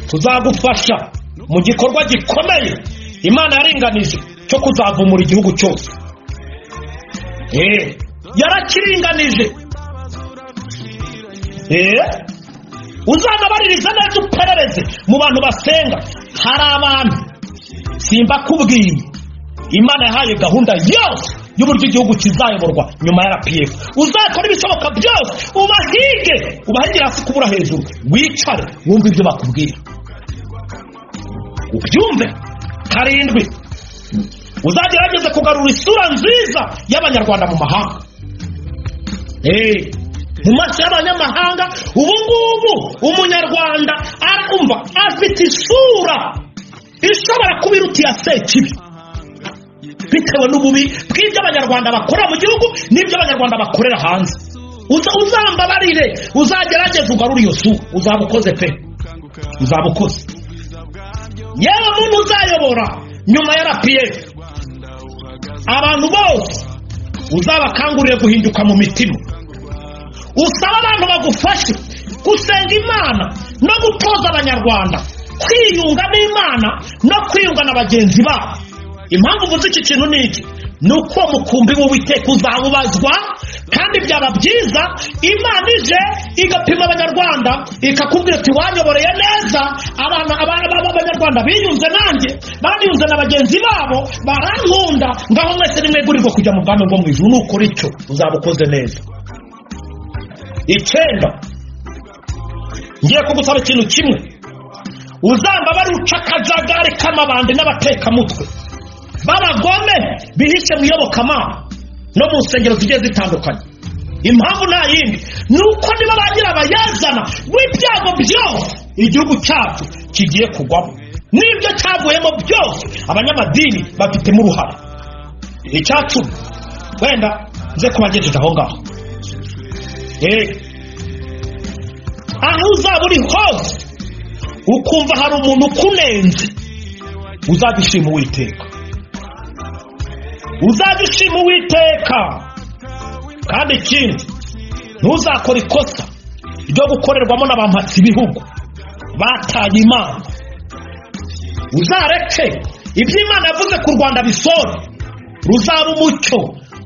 tuzagufasha mu gikorwa gikomeye imana yaringanije cyo kuzavumura igihugu cyose Eh, yarakiringanije Eh, uzanabaririza neza uperereze mu bantu basenga hari abantu simbakubwiye imana yahaye gahunda yose y'uburyo igihugu kizayoborwa nyuma ya rpf uzakora ibishoboka byose ubahige ubahigire hasi kubura hejuru wicare wumve ibyo bakubwira ubyumve karindwi uzagerageze kugarura isura nziza y'abanyarwanda mu mahanga Eh, mu maso y'abanyamahanga ubu ngubu umunyarwanda arumva afite isura ishobora kuba iruta iya sekibi bitewe n'ububi bw'ibyo abanyarwanda bakora mu gihugu n'ibyo abanyarwanda bakorera hanze Uza- uzambabarire uzagerageze ugarure iyo sura uzaba ukoze pe uzaba ukoze yewe muntu uzayobora nyuma ya rpf abantu bose uzabakangurire guhinduka mu mitima usaba abantu bagufashe gusenga imana no gutoza abanyarwanda kwiyunga n'imana no kwiyunga na bagenzi babo impamvu uvuze iki kintu ni iki ni uko mukumbi w'uwiteka uzawubazwa kandi byaba byiza imana ije igapima abanyarwanda ikakubwira ati wanyoboreye neza abana abana b'abanyarwanda biyunze nanjye baniyunze na bagenzi babo barankunda ngaho mwese nimwegurirwa kujya mu bwami bwo mu ijuru nukora icyo uzaba ukoze neza icyenda ngiye kugusaba ikintu kimwe uzambabare uca akajagari k'amabandi n'abatekamutwe b'abagome bihishe mu iyobokamana no mu nsengero zigiye zitandukanye impamvu nta yindi ni uko niba ba nyirabayazana w'ibyago byose igihugu cyacu kigiye kugwamo n'ibyo cyavuyemo byose abanyamadini bafitemo uruhare icyacumi wenda nze kubagejeje aho ngaho Eh. aho uzaba uri hose ukumva hari umuntu ukunenze uzabishima uwiteka uzabishima uwiteka kandi ikindi ntuzakora ikosa ryo gukorerwamo n'abampatsi ibihugu bataye imana uzareke ibyo imana yavuze ku rwanda bisore ruzaba umucyo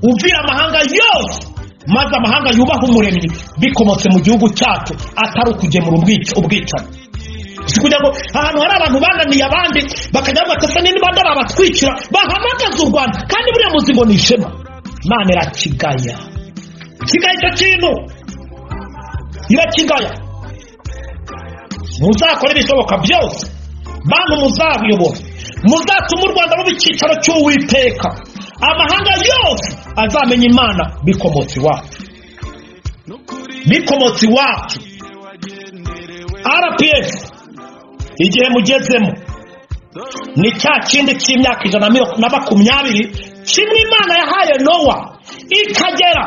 uvira amahanga yose maze amahanga yubaha umuremyi bikomotse mu gihugu cyacu atari ukugemura ubwica- ubwicanyi si kugira ngo ahantu hari abantu bananiye abandi bakajya bavuga ati niba barabatwikira bahamagaze u rwanda kandi buriya muzi ngo ni ishema imana irakigaya kigaya icyo kintu irakigaya muzakore ibishoboka byose bantu muzabiyobora muzatuma u rwanda ruba icyicaro cy'uwiteka amahanga yose azamenya imana bikomotse iwacu bikomotse iwacu rps igihe mugezemo ni cya kindi cy'imyaka ijana na miro- na makumyabiri kimwe imana yahaye nowa ikagera